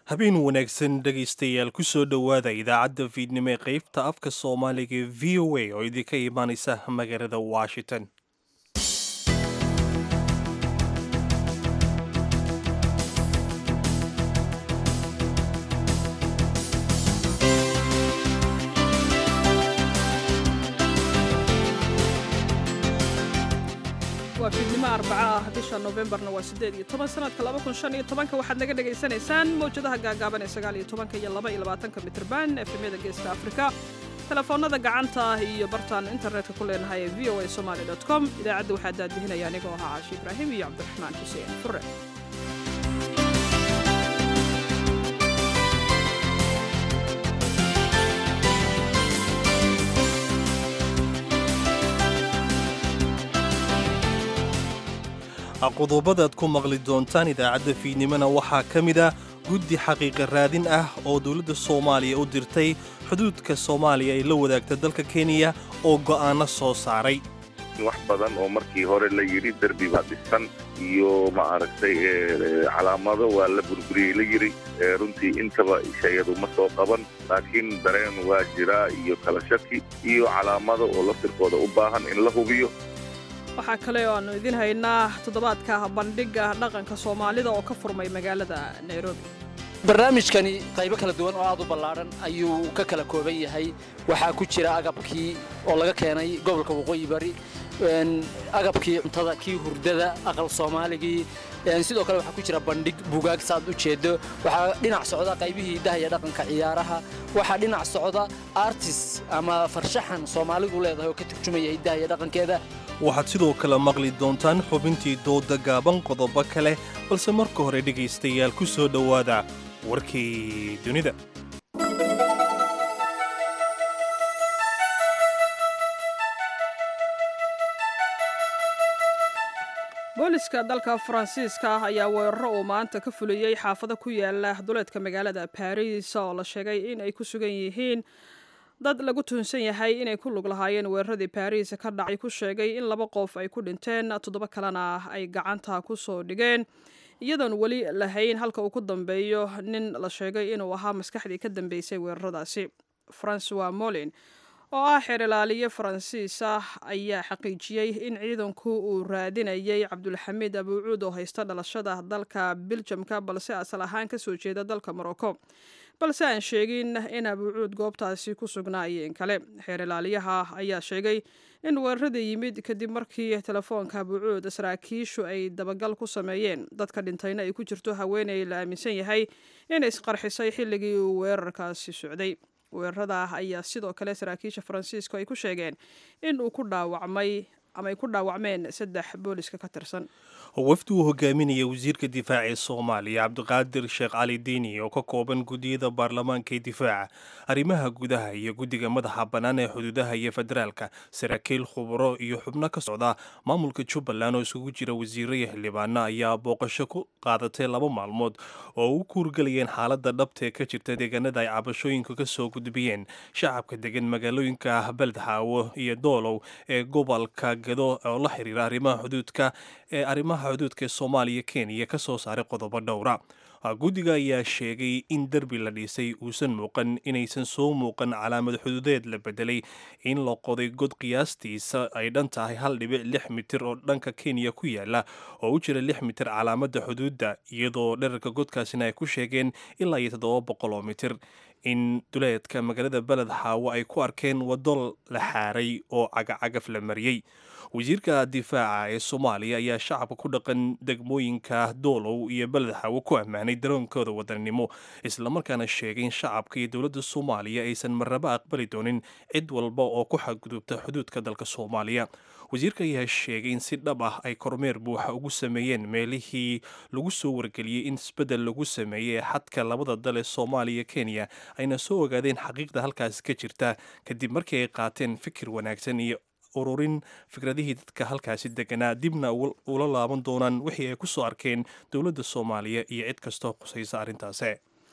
habeen wanaagsan dhegaystayaal ku soo dhowaada idaacadda fiidnimo ee qaybta afka soomaaliga ee v o a oo idinka imaanaysa magaalada washington waa fiidnimo arbaca ah bisha noofembarna waa siddeed iyo toban sanadka laba kun shan iyo tobanka waxaad naga dhagaysanaysaan mawjadaha gaagaaban ee sagaal iyo tobanka iyo laba iyo labaatanka mitrban efemyada geeska afrika telefoonada gacanta iyo bartaan internetka ku leenahay ee v o a somaali dot com idaacadda waxaa daadihinaya anigoo ahaa caashi ibraahim iyo cabdiraxmaan xuseen fure qodobadaad ku maqli doontaan idaacadda fiidnimona waxaa ka mid ah guddi xaqiiqa raadin ah oo dowladda soomaaliya u dirtay xuduudka soomaaliya ay la wadaagta dalka kenya oo go'aanno soo saaray wax badan oo markii hore la yidhi derbi baa dhisan iyo ma aragtay calaamado waa la burburiyey la yidhi runtii intaba shayadu ma soo qaban laakiin dareen waa jiraa iyo kala shaki iyo calaamado oo laftirkooda u baahan in la hubiyo waxaa kale oo aannu idiin haynaa toddobaadka bandhigga dhaqanka soomaalida oo ka furmay magaalada nairobi barnaamijkani qaybo kala duwan oo aad u ballaadhan ayuu ka kala kooban yahay waxaa ku jira agabkii oo laga keenay gobolka waqooyi bari agabkii cuntada kii hurdada aqal soomaaligii sidoo kale waxaa ku jira bandhig bugaag saaad u jeedo waxaa dhinac socda qaybihii hidaha iyo dhaqanka ciyaaraha waxaa dhinac socda artis ama farshaxan soomaalidu leedahay oo ka turjumaya hidaha iyo dhaqankeeda waxaad sidoo kale maqli doontaan xubintii dooda gaaban qodobo kale balse marka hore dhegaystayaal ku soo dhowaada warkii dunida booliska dalka faransiiska ah ayaa weeraro uu maanta ka fuliyey xaafado ku yaala duleedka magaalada baris oo la sheegay in ay ku sugan yihiin dad lagu tuhunsan yahay inay ku lug lahaayeen weeraradii baris ka dhacay ku sheegay in laba qof ay ku dhinteen toddoba kalena ay gacanta ku soo dhigeen iyadoon weli lahayn halka uu ku dambeeyo nin la sheegay inuu ahaa maskaxdii ka dambeysay weeraradaasi francois molin oo ah xeer ilaaliye faransiis ah ayaa xaqiijiyey in ciidanku uu raadinayay cabdulxamiid abuucuud oo haysta dhalashada dalka biljamka balse asal ahaan kasoo jeeda dalka morocco balse aan sheegin in abuucuud goobtaasi ku sugnaayeen kale xeer ilaaliyaha ayaa sheegay in weerarada yimid kadib markii telefoonka abuucuud saraakiishu ay dabagal ku sameeyeen dadka dhintayna ay ku jirto haweeney la aaminsan yahay inay isqarxisay xilligii uu weerarkaasi socday weerarada ayaa sidoo kale saraakiisha faransiisku ay ku sheegeen in uu ku dhaawacmay ama ay ku dhaawacmeen saddex booliska ka tirsan wafdi uu hogaaminaya wasiirka difaaca ee soomaaliya cabdiqaadir sheekh cali diini oo ka kooban guddiyada baarlamaanka ee difaaca arrimaha gudaha iyo guddiga madaxa bannaan ee xuduudaha iyo federaalka saraakiil khubro iyo xubno ka socda maamulka jubbaland oo isugu jira wasiiro iyo xildhibaano ayaa booqasho ku qaadatay laba maalmood oo u kuurgalayeen xaaladda dhabta ee ka jirta deegaanada ay cabashooyinka ka soo gudbiyeen shacabka degan magaalooyinka beledxaawo iyo doolow ee gobolka gado oo la xiriira arrimaha xuduudka ee arrimaha xuduudka ee soomaaliya kenya ka soo saaray qodobo dhowra guddiga ayaa sheegay in derbi la dhisay uusan muuqan inaysan soo muuqan calaamad xuduudeed la bedelay in la qoday god qiyaastiisa ay dhan tahay hal dhibic lix mitir oo dhanka kenya ku yaala oo u jira lix mitir calaamadda xuduudda iyadoo dherarka godkaasina ay ku sheegeen ilaa iyo toddoba boqol oo mitir in duleedka magaalada beled xaawo ay ku arkeen waddo la xaaray oo cagacagaf la mariyey wasiirka difaaca ee soomaaliya ayaa shacabka ku dhaqan degmooyinka doolow iyo beled xaawo ku ammaanay daroonkooda wadannimo islamarkaana sheegay in shacabka iyo dowladda soomaaliya aysan marnaba aqbali doonin cid walba oo ku xadgudubta xuduudka dalka soomaaliya wasiirka ayaa sheegay in si dhab ah ay kormeer buuxa ugu sameeyeen meelihii lagu soo wargeliyey in isbeddel lagu sameeyey ee xadka labada dal ee soomaaliya kenya ayna soo ogaadeen xaqiiqda halkaasi ka jirta kadib markii ay qaateen fikir wanaagsan iyo ururin fikradihii dadka halkaasi deganaa dibna ula laaban doonaan wixii ay ku soo arkeen dowladda soomaaliya iyo cid kastoo khusaysa arrintaasi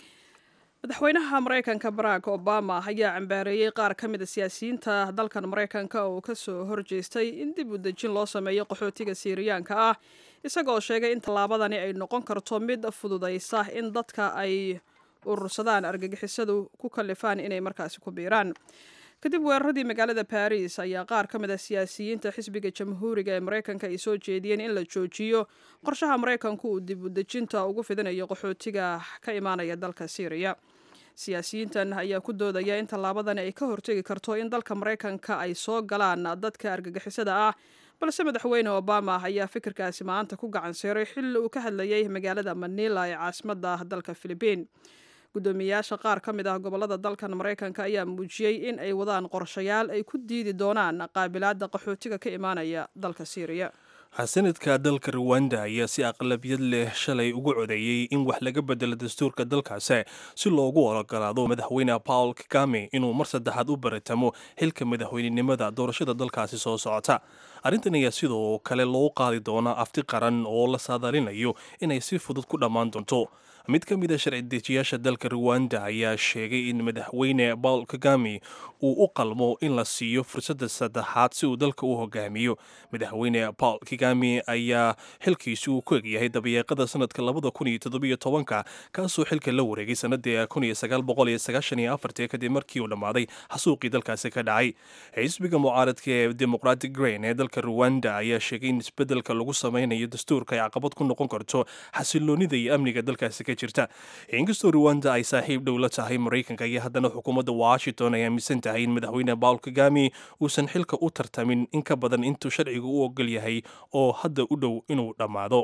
madaxweynaha maraykanka barack obama ayaa cambaareeyey qaar ka mida siyaasiyiinta dalkan maraykanka oo ka soo horjeestay in dib u dejin loo sameeyo qaxootiga siiriyaanka ah isagoo sheegay in tallaabadani ay noqon karto mid fududaysa in dadka ay urursadaan argagixisadu ku kallifaan inay markaasi ku biiraan kadib weeraradii magaalada baris ayaa qaar ka mid a siyaasiyiinta xisbiga jamhuuriga ee maraykanka ay soo jeediyeen in la joojiyo qorshaha maraykanku uu dib udejinta ugu fidinayo qaxootiga ka imaanaya dalka syriya siyaasiyiintan ayaa ku doodaya in tallaabadan ay ka hortegi karto in dalka maraykanka ay soo galaan dadka argagixisada ah balse madaxweyne obama ayaa fikirkaasi maanta ku gacan seeray xilli uu ka hadlayay magaalada manila ee caasimadda dalka filibiin guddoomiyayaasha qaar ka mid ah gobolada dalkan maraykanka ayaa muujiyey in ay wadaan qorshayaal ay ku diidi doonaan qaabilaadda qaxootiga ka imaanaya dalka syriya xasanadka dalka ruwanda ayaa si aqlabiyad leh shalay ugu codeeyey in wax laga bedelo dastuurka dalkaasi si loogu ologolaado madaxweyne paul kagame inuu mar saddexaad u baratamo xilka madaxweynenimada doorashada dalkaasi soo socota arrintan ayaa sidoo kale loo qaadi doonaa afti qaran oo la saadaalinayo inay si fudud ku dhammaan doonto mid ka mid a sharci dejiyaasha dalka ruwanda ayaa sheegay in madaxweyne paul kagame uu u qalmo in la siiyo fursadda saddexaad si uu dalka u hogaamiyo madaxweyne paul kagame ayaa xilkiisu uu ku egyahay dabayeeqada sanadka labada kun iyo toddobiyo tobanka kaasoo xilka la wareegay sanadii kun iyo sagaal boqol iyo sagaashan iyo afartii kadib markii uu dhammaaday xasuuqii dalkaasi ka dhacay xisbiga mucaaradka ee democratic grain ee dalka ruwanda ayaa sheegay in isbedelka lagu sameynayo dastuurka ay caqabad ku noqon karto xasiloonida iyo amniga dalkaasi ka jirta inkastoo ruwanda ay saaxiib dhow la tahay maraykanka iyo haddana xukuumadda washington ay aaminsan tahay in madaxweyne paul kagame uusan xilka u tartamin in ka badan intuu sharciga u ogol yahay oo hadda u dhow inuu dhammaado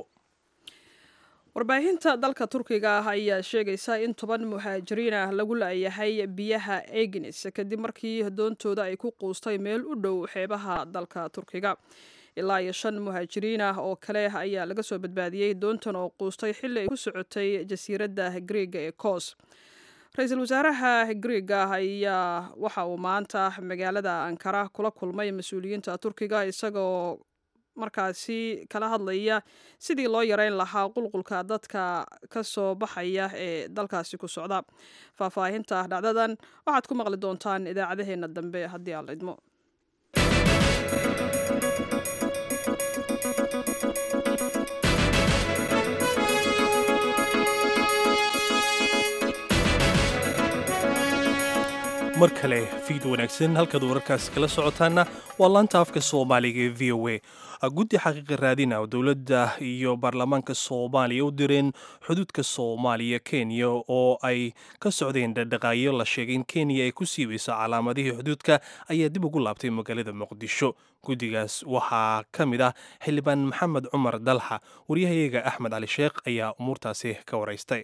warbaahinta dalka turkiga ah ayaa sheegaysa in toban muhaajiriin ah lagu la'yahay biyaha egnis kadib markii doontooda ay ku quustay meel u dhow xeebaha dalka turkiga ilaa iyo shan muhaajiriin ah oo kale ayaa laga soo badbaadiyey doontan oo quustay xilli ay ku socotay jasiiradda griega ee kos ra-iisul wasaaraha griega ayaa waxa uu maanta magaalada ankara kula kulmay mas-uuliyiinta turkiga isagoo markaasi kala hadlaya sidii loo yareyn lahaa qulqulka dadka ka soo baxaya ee dalkaasi ku socda faahfaahinta dhacdadan waxaad ku maqli doontaan idaacadaheena dambe haddii aan la idmo mar kale fiid wanaagsan halkaad wararkaas kala socotaana waa laanta afka soomaaliga ee v o a guddi xaqiiqa raadina dowladda iyo baarlamaanka soomaaliya u direen xuduudka soomaaliya kenya oo ay ka socdeen dhaqdhaqaayo la sheegay in kenya ay ku siibayso calaamadihii xuduudka ayaa dib ugu laabtay magaalada muqdisho guddigaas waxaa ka mid ah xildhibaan maxamed cumar dalxa waryahayaga axmed cali sheekh ayaa umuurtaasi ka waraystay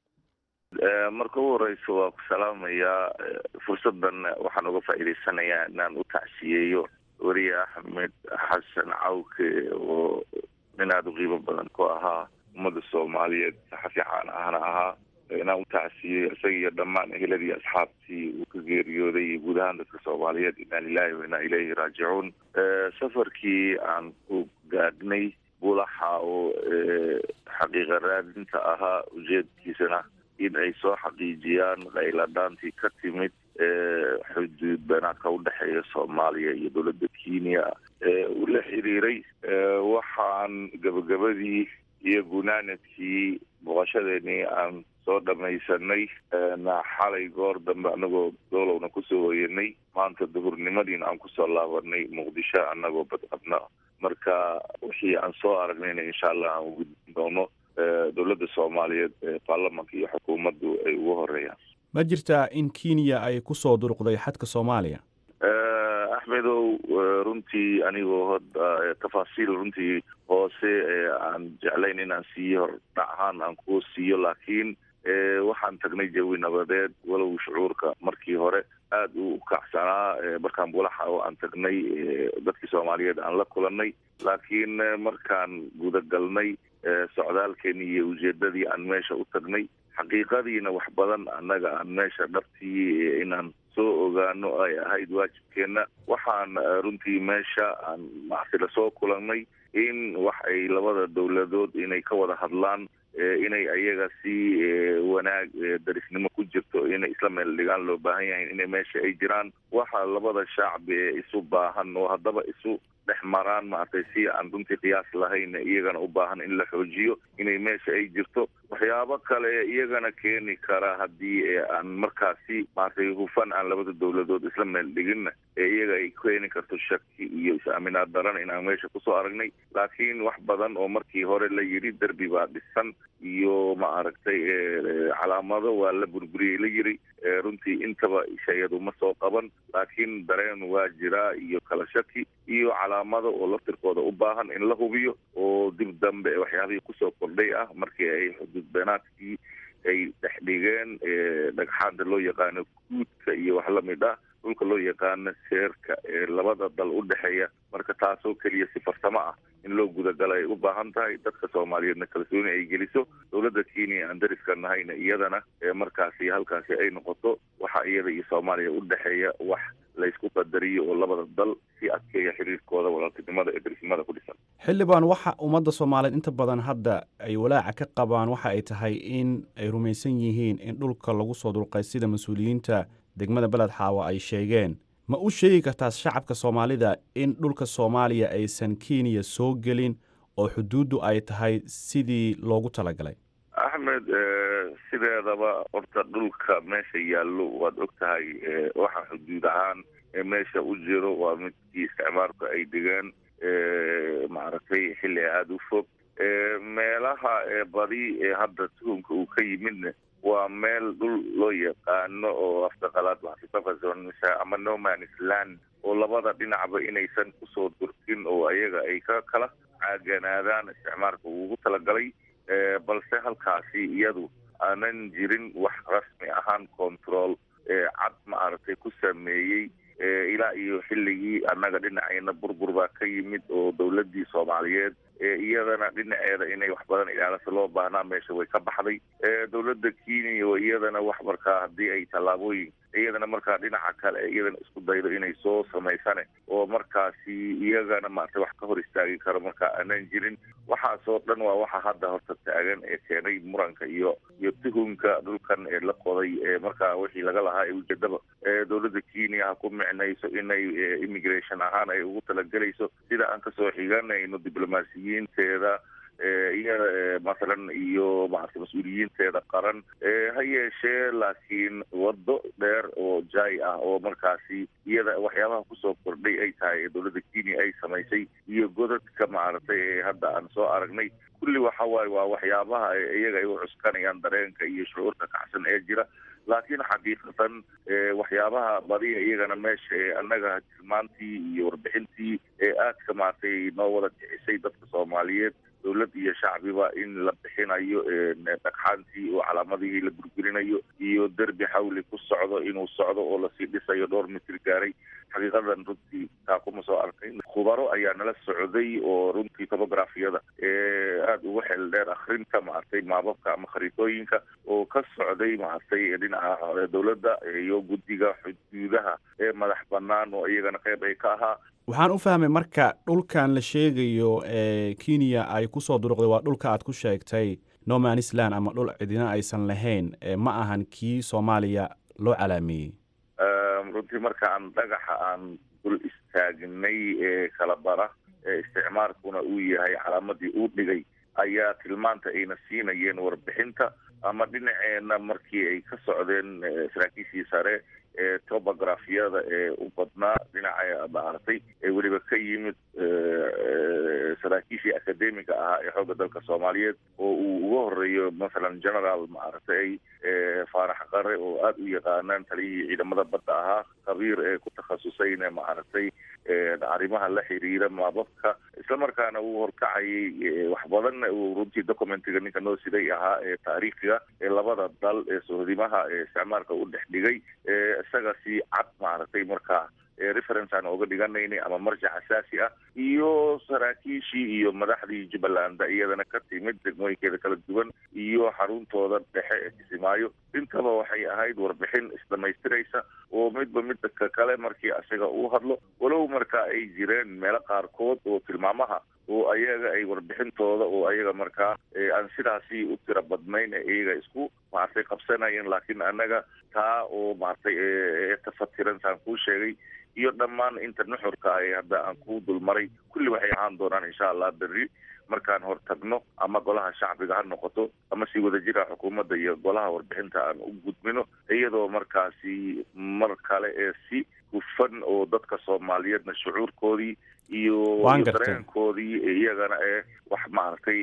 marka ugu horeysa waa ku salaamayaa fursadan waxaan uga faa'iidaysanayaa inaan u tacsiyeeyo weriye axmed xasan cawke oo nin aada u qiimo badan ku ahaa ummadda soomaaliyeed saxafi caan ahna ahaa inaan u tacsiyeeyo isaga iyo dhammaan eheladii asxaabtii uu ka geeriyooday iyo guud ahaan dadka soomaaliyeed inaa lilahi wa inaa ilayhi raajicuun safarkii aan ku gaadhnay bulaxa oo xaqiiqa raadinta ahaa ujeedkiisana in ay soo xaqiijiyaan qayladhaantii ka timid xuduud beenaadka udhexeeya soomaaliya iyo dowladda kenya uu la xiriiray waxaan gabagabadii iyo gunaanadkii booqashadeenii aan soo dhamaysanay xalay goor dambe anagoo doolowna kusoo hoyanay maanta duhurnimadiina aan kusoo laabanay muqdisho anagoo badqabna marka wixii aan soo aragnayna insha allah aan ugudbin doono dowladda soomaaliyeed ee baarlamanka iyo xukuumaddu ay ugu horeeyaan ma jirtaa in kenya ay kusoo duruqday xadka soomaaliya axmedow runtii anigoo hoda tafaasiil runtii hoose aan jeclayn inaan siiyo hordhac ahaan aan ku siiyo laakiin waxaan tagnay jawi nabadeed walow shucuurka markii hore aada u kacsanaa markaan bulaxa oo aan tagnay dadkii soomaaliyeed aan la kulanay laakiin markaan gudagalnay socdaalkeeni iyo ujeedadii aan meesha u tagnay xaqiiqadiina wax badan annaga aan meesha dhabtii inaan soo ogaano ay ahayd waajibkeenna waxaan runtii meesha aan macsi lasoo kulannay in wax ay labada dowladood inay ka wada hadlaan inay ayaga si wanaag darisnimo ku jirto inay isla meel dhigaan loo baahan yahay inay meesha ay jiraan waxa labada shacbi ee isu baahan oo haddaba isu dhex maraan maaragtay si aan runtii qiyaas lahayn iyagana u baahan in la xoojiyo inay meesha ay jirto waxyaabo kale iyagana keeni kara haddii aan markaasi maaragtay hufan aan labada dowladood isla meel dhiginna ee iyaga ay keeni karto shaki iyo is-aaminaad daran inaan meesha kusoo aragnay laakiin wax badan oo markii hore la yidhi derbi baa dhisan iyo ma aragtay calaamado waa la burburiyey la yiri runtii intaba shayadu ma soo qaban laakiin dareen waa jiraa iyo kala shaki iyo calaamado oo laftirkooda u baahan in la hubiyo oo dib dambe waxyaabihii kusoo kordhay ah markii ay xuduud beenaadkii ay dhex dhigeen dhagxaanta loo yaqaano guudka iyo wax lamid ah dhulka loo yaqaano seerka ee labada dal u dhexeeya marka taasoo keliya si farsamo ah in loo gudagala ay u baahan tahay dadka soomaaliyeedna kalsooni ay geliso dowladda kenya aan dariska nahayna iyadana markaasi halkaasi ay noqoto waxa iyada iyo soomaaliya u dhexeeya wax laysku qadariyo oo labada dal si adkeeya xiriirkooda walaaltinimada ee darisnimada ku dhisan xildhibaan waxa ummadda soomaaliyeed inta badan hadda ay walaaca ka qabaan waxa ay tahay in ay rumaysan yihiin in dhulka lagu soo dulqay sida mas-uuliyiinta degmada beled xaawa ay sheegeen ma u sheegi kartaa shacabka soomaalida in dhulka soomaaliya aysan kenya soo gelin oo xuduuddu ay tahay sidii loogu talagalay axmed sideedaba horta dhulka meesha yaallo waad og tahay waxa xuduud ahaan meesha u jiro waa midkii isticmaalku ay dhigeen maaragtay xilli aada u fog meelaha badi ee hadda tuhumka uu ka yimidna waa meel dhul loo yaqaano oo afka qalaad waxsitafasonisa ama nomanis land oo labada dhinacba inaysan kusoo durkin oo ayaga ay ka kala caaganaadaan isticmaalka ugu talagalay balse halkaasi iyadu aanan jirin wax rasmi ahaan control cad maaragtay ku sameeyey ilaa iyo xilligii annaga dhinacayna burbur baa ka yimid oo dowladdii soomaaliyeed iyadana dhinaceeda inay wax badan ilaalisa loo baahnaa meesha way ka baxday dowladda kenya oo iyadana wax markaa haddii ay tallaabooyin iyadana markaa dhinaca kale iyadana isku daydo inay soo samaysane oo markaasi iyagana maaragtay wax ka hor istaagi karo markaa aanan jirin waxaasoo dhan waa waxa hadda horta taagan ee keenay muranka iyo iyo tuhunka dhulkan ee la qoday ee markaa wixii laga lahaa ee ujeedaba dowladda kenya ha ku micnayso inay immigration ahaan ay ugu talagelayso sida aan kasoo xiganayno diblomaasiyiinteeda iyada masalan iyo maarata mas-uuliyiinteeda qaran ha yeeshee laakiin waddo dheer oo jay ah oo markaasi iyada waxyaabaha kusoo kordhay ay tahay ee dowladda kenya ay samaysay iyo godadka maaragtay ee hadda aan soo aragnay kulli waxa waaye waa waxyaabaha iyaga ay u cuskanayaan dareenka iyo shucuurta kacsan ee jira laakiin xaqiiqatan waxyaabaha badiya iyagana meesha ee annaga tilmaantii iyo warbixintii ee aadka maaragtay noo wada kicisay dadka soomaaliyeed dowlad iyo shacbiba in la bixinayo dhagxaantii oo calaamadihii la burburinayo iyo derbi xawli ku socdo inuu socdo oo lasii dhisayo dhowr mitir gaaray xaqiiqadan runtii taa kuma soo arkay khubaro ayaa nala socday oo runtii tobografiyada ee aada ugu xeel dheer akrinta maaragtay maababka ama khariitooyinka oo ka socday maaragtay dhinaca dowladda iyo guddiga xuduudaha ee madax banaan oo iyagana qeyb ay ka ahaa waxaan u fahmay marka dhulkan la sheegayo ee kenya ay kusoo duruqday waa dhulka aad ku sheegtay nomanisland ama dhul cidina aysan lahayn ma ahan kii soomaaliya loo calaameeyey runtii markaan dhagaxa aan dul istaagnay ee kala bara ee isticmaalkuna uu yahay calaamadii uu dhigay ayaa tilmaanta ayna siinayeen warbixinta ama dhinaceena markii ay ka socdeen saraakiishii sare ee tobografiyada ee u badnaa dhinaca maaragtay ee weliba ka yimid saraakiishii academiga ahaa ee xoogga dalka soomaaliyeed oo uu uga horeeyo masalan general maaragtay faarax qare oo aada u yaqaanaan taliyihii ciidamada badda ahaa khabiir ee ku takhasusayna maaragtay arrimaha la xiriira maababka islamarkaana uu horkacayay wax badanna uu runtii documentiga ninka noo siday ahaa ee taariikhiga ee labada dal ee sohdimaha ee isticmaalka u dhex dhigay isaga si cad maaragtay markaa reference aan oga dhiganaynay ama marjac asaasi ah iyo saraakiishii iyo madaxdii jubbaland iyadana ka timid degmooyinkeeda kala duwan iyo xaruntooda dhexe ee kisimaayo intaba waxay ahayd warbixin isdhamaystiraysa oo midba midda ka kale markii isaga uu hadlo walow marka ay jireen meelo qaarkood oo tilmaamaha oo ayaga ay warbixintooda oo ayaga markaa aan sidaasi u tira badnayn ee iyaga isku maaragtay qabsanayeen laakiin annaga taa oo maaragtay tafatiran saan kuu sheegay iyo dhammaan inta nuxurka ah ee hadda aan kuu dulmaray kulli waxay ahaan doonaan insha allah berri markaan hortagno ama golaha shacbiga ha noqoto ama si wadajira xukuumadda iyo golaha warbixinta aan u gudbino iyadoo markaasi mar kale ee si hufan oo dadka soomaaliyeedna shucuurkoodii iyo Waan iyo gartay. dareenkoodii iyagana ee wax maaragtay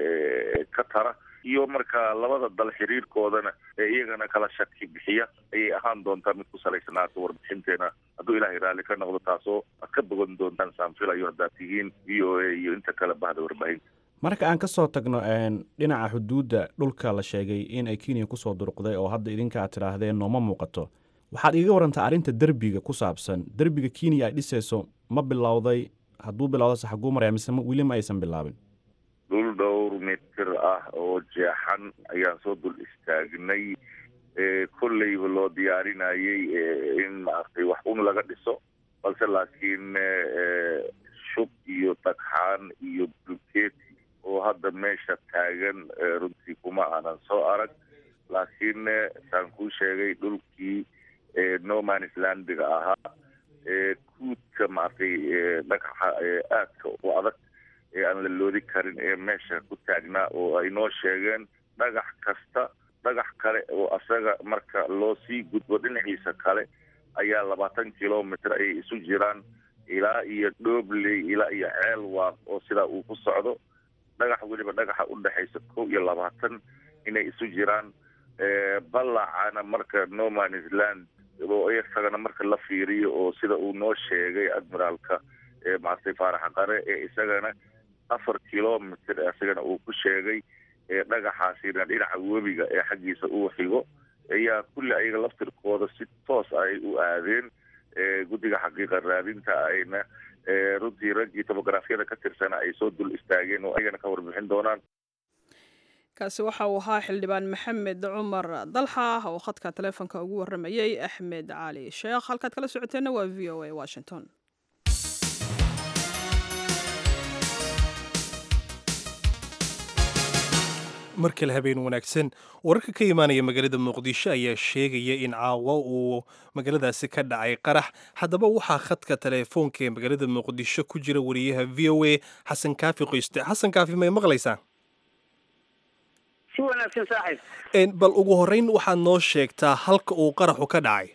ee ka tara iyo marka labada dal xiriirkoodana ee iyagana kala shaki bixiya ayay ahaan doontaa mid ku salaysanaata warbixinteena hadduu ilaahay raalli ka noqdo taasoo aad ka bogan doontaan saanfilayo haddaad tihiin v o a iyo inta kale bahda warbaahinta marka aan ka soo tagno een, dhinaca xuduudda dhulka la sheegay in ay kenya kusoo durqday oo hadda idinka aad tidhaahdeen nooma muuqato waxaad iiga warantaa arrinta derbiga ku saabsan derbiga kenya ay dhisayso ma bilowday hadduu bilowda se xaguu maraya mise ma- weli ma aysan bilaabin dhul dhowr mitir ah oo jeexan ayaan soo dul istaagnay ee kolleyba loo diyaarinayay ee in maaragtay wax un laga dhiso balse laakiin ee, shub iyo dhagxaan iyo bulkeeti oo hadda meesha taagan ee, runtii kuma aanan soo arag laakiin ee, saan kuu sheegay dhulkii ee, no manis landiga ahaa ee kuudka maaragtay ee, dhagaxa ee aadka u adag ee aan la loodi karin ee meesha ku taagnaa oo ay noo sheegeen dhagax kasta dhagax kale oo asaga marka loo sii gudbo dhinaciisa kale ayaa labaatan kilomitr ayay isu jiraan ilaa iyo dhoobley ilaa iyo ceel waaq oo sidaa uu ku socdo dhagax weliba dhagaxa u dhexaysa kow iyo labaatan inay isu jiraan ee, ballacana marka no manis land oo isagana marka la fiiriyo oo sida uu noo sheegay admiraalka ee maaragtay faarax qare ee isagana afar kilomitr isagana uu ku sheegay ee dhagaxaasina dhinaca webiga ee xaggiisa uu xigo ayaa kulli ayaga laftirkooda si toos ay u aadeen ee guddiga xaqiiqa raadinta ayna ee runtii raggii tobografyada ka tirsana ay soo dul istaageen oo ayagana ka warbixin doonaan kaasi waxa uu ahaa xildhibaan maxamed cumar dalxa oo khadka taleefonka ugu waramayey axmed cali sheekh halkaad kala socoteenna waa v o a washington mar kale habeen wanaagsan wararka ka imaanaya magaalada muqdisho ayaa sheegaya in caawa uu magaaladaasi ka dhacay qarax haddaba waxaa khadka teleefoonka ee magaalada muqdisho ku jira wariyaha v o a xasan kaafi qoyste xasan kaafi may maqlaysaa si wanaagsan saaxiib Een, bal ugu horreyn waxaad noo sheegtaa halka uu qaraxu ka dhacay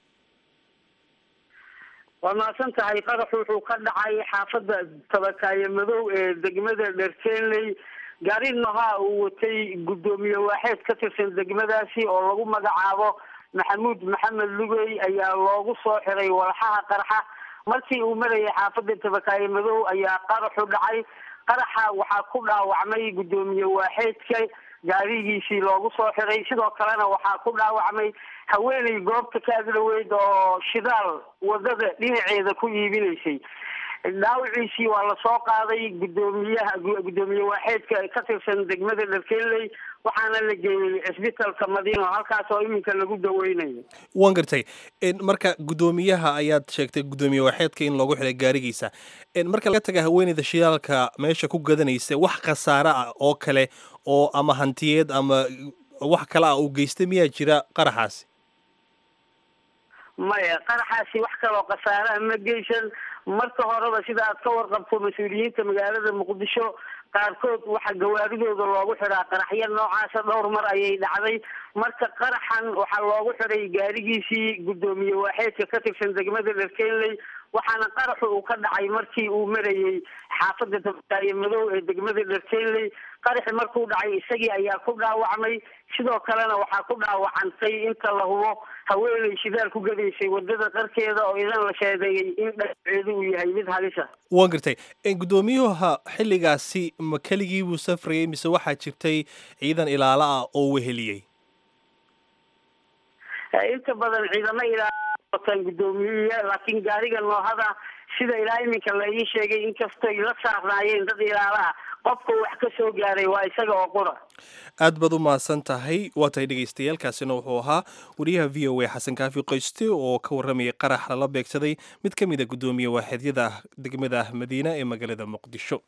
waa mahadsan tahay qaraxu wuxuu ka dhacay xaafadda tabakaaye madow ee degmada dherkeenley gaari nohaa uu watay guddoomiye waaxeed ka tirsan degmadaasi oo lagu magacaabo maxamuud maxamed lugey ayaa loogu soo xiray walxaha qarxa markii uu marayay xaafadda tabakaaye madow ayaa qaraxu dhacay qaraxa waxaa ku dhaawacmay guddoomiye waaxeedka gaarigiisii loogu soo xiray sidoo kalena waxaa ku dhaawacmay haweeney goobta ka agdhaweyd oo shidaal wadada dhinaceeda ku iibinaysay dhaawiciisii waa lasoo qaaday guddoomiyaha guddoomiye waaxeedka ka tirsan degmada dharkeley waxaana la geeyey cisbitalka madiino halkaas oo iminka lagu daweynayo waan gartay Een, marka guddoomiyaha ayaad sheegtay guddoomiye waxeedka in loogu xiray gaarigiisa Een, marka laga taga haweeneyda shidaalka meesha ku gadanaysa wax khasaare ah oo kale oo ama hantiyeed ama wax kale ah uu geystay miyaa jira qaraxaasi maya qaraxaasi wax kaloo khasaaraha ma geysan marka horeba sida aad ka warqabto mas-uuliyiinta magaalada muqdisho qaarkood waxa gawaaridooda loogu xiraa qaraxyo noocaasa dhowr mar ayay dhacday marka qaraxan waxaa loogu xiray gaarigiisii guddoomiye waaxeedka ka tirsan degmada dharkenley waxaana qaraxu uu ka dhacay markii uu marayey xaafadda tabakaaye madow ee degmada dharkenley qaraxi markuu dhacay isagii ayaa ku dhaawacmay sidoo kalena waxaa ku dhaawacantay inta la hubo haweeney shidaal ku gadaysay wadada qarkeeda oo idan la sheedeeyey in dhaawaceedu uu yahay mid halisa waan gartay Een, guddoomiyuha xilligaasi ma keligii buu safrayay mise waxaa jirtay ciidan ilaalo ah oo weheliyey inta badan ciidamo ilaa wataan guddoomiye laakiin gaariga noohada sida ilaa iminka la ii sheegay inkastoy la saarnaayeen dad ilaala ah qofka wax ka soo gaaray waa isaga oo qura aad baad u mahadsan tahay waa tahay dhegaystayaaalkaasina wuxuu ahaa wariyaha v o a xasan kaafi qoyste oo ka warramayay qarax lala beegsaday mid ka mid a guddoomiye waaxeedyada degmada madiina ee magaalada muqdisho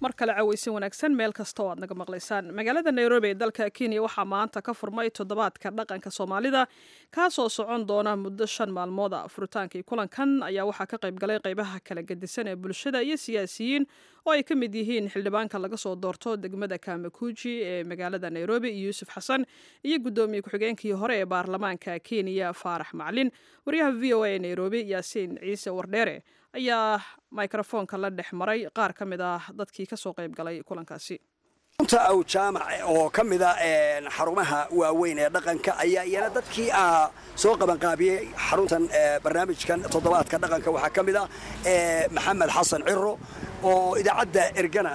mar kale cawaysin wanaagsan meel kasta oo aad naga maqlaysaan magaalada nairobi ee dalka kenya waxaa maanta ka furmay toddobaadka dhaqanka soomaalida kaasoo socon doona muddo shan maalmood a furitaankii kulankan ayaa waxaa ka qayb galay qaybaha kala gedisan ee bulshada iyo siyaasiyiin oo ay ka mid yihiin xildhibaanka laga soo doorto degmada kamakuji ee magaalada nairobi yuusuf xasan iyo guddoomiye ku-xigeenkii hore ee baarlamaanka kenya faarax maclin waryaha v o a ee nairobi yaasiin ciise wardheere ayaa mikrofoonka la dhex maray qaar ka mid ah dadkii ka soo qayb galay kulankaasi runta aw jaamac oo ka mida xarumaha waaweyn ee dhaqanka ayaa iyana dadkii soo qabanqaabiyey xaruntan barnaamijkan toddobaadka dhaqanka waxaa ka mid ah maxamed xasan ciro oo idaacadda ergana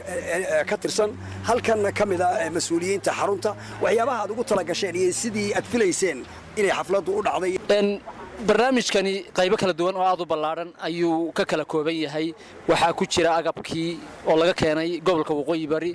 ka tirsan halkanna ka mida mas-uuliyiinta xarunta waxyaabaha aad ugu tala gasheen iyo sidii aad filayseen inay xafladdu u dhacday barnaamijkani qaybo kala duwan oo aad u ballaadhan ayuu ka kala kooban yahay waxaa ku jira agabkii oo laga keenay gobolka waqooyi bari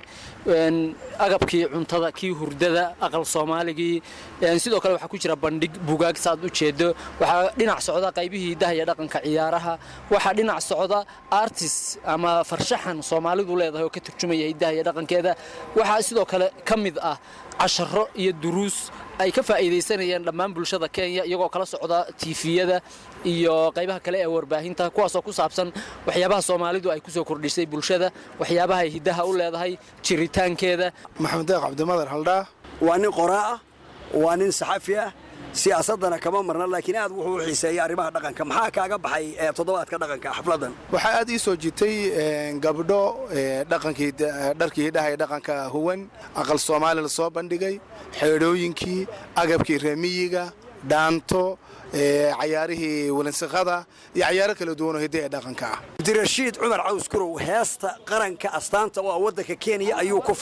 agabkii cuntada kii hurdada aqal soomaaligii sidoo kale waxaa ku jira bandhig bugaag saaad u jeedo waxaa dhinac socda qaybihii dahaya dhaqanka ciyaaraha waxaa dhinac socda artis ama farshaxan soomaalidu leedahay oo ka turjumaya hidahaya dhaqankeeda waxaa sidoo kale ka mid ah casharo iyo duruus ay ka faa'iidaysanayeen dhammaan bulshada kenya iyagoo kala socda tiifiyada iyo qaybaha kale ee warbaahinta kuwaasoo ku saabsan waxyaabaha soomaalidu ay ku soo kordhisay bulshada waxyaabaha ay hiddaha u leedahay jiritaankeeda maxamed deeq cabdimadar haldhaa waa nin qoraa ah waa nin saxafi ah siyaasadana kama marna laakiin aad wuxuu u xiiseeyay arrimaha dhaqanka maxaa kaaga baxay toddobaadka dhaqanka xafladan waxaa aad ii soo jitay gabdho dhaqankii dharkii hidhaha ee dhaqanka huwan aqal soomaali la soo bandhigay xeedhooyinkii agabkii reemiyiga dhaanto cayaarihii walansiqada iyo cayaaro kala duwanoo hidda ee dhaqanka ah abdirashiid cumar caws kurow heesta qaranka astaanta oo ah waddanka kenya ayuu ku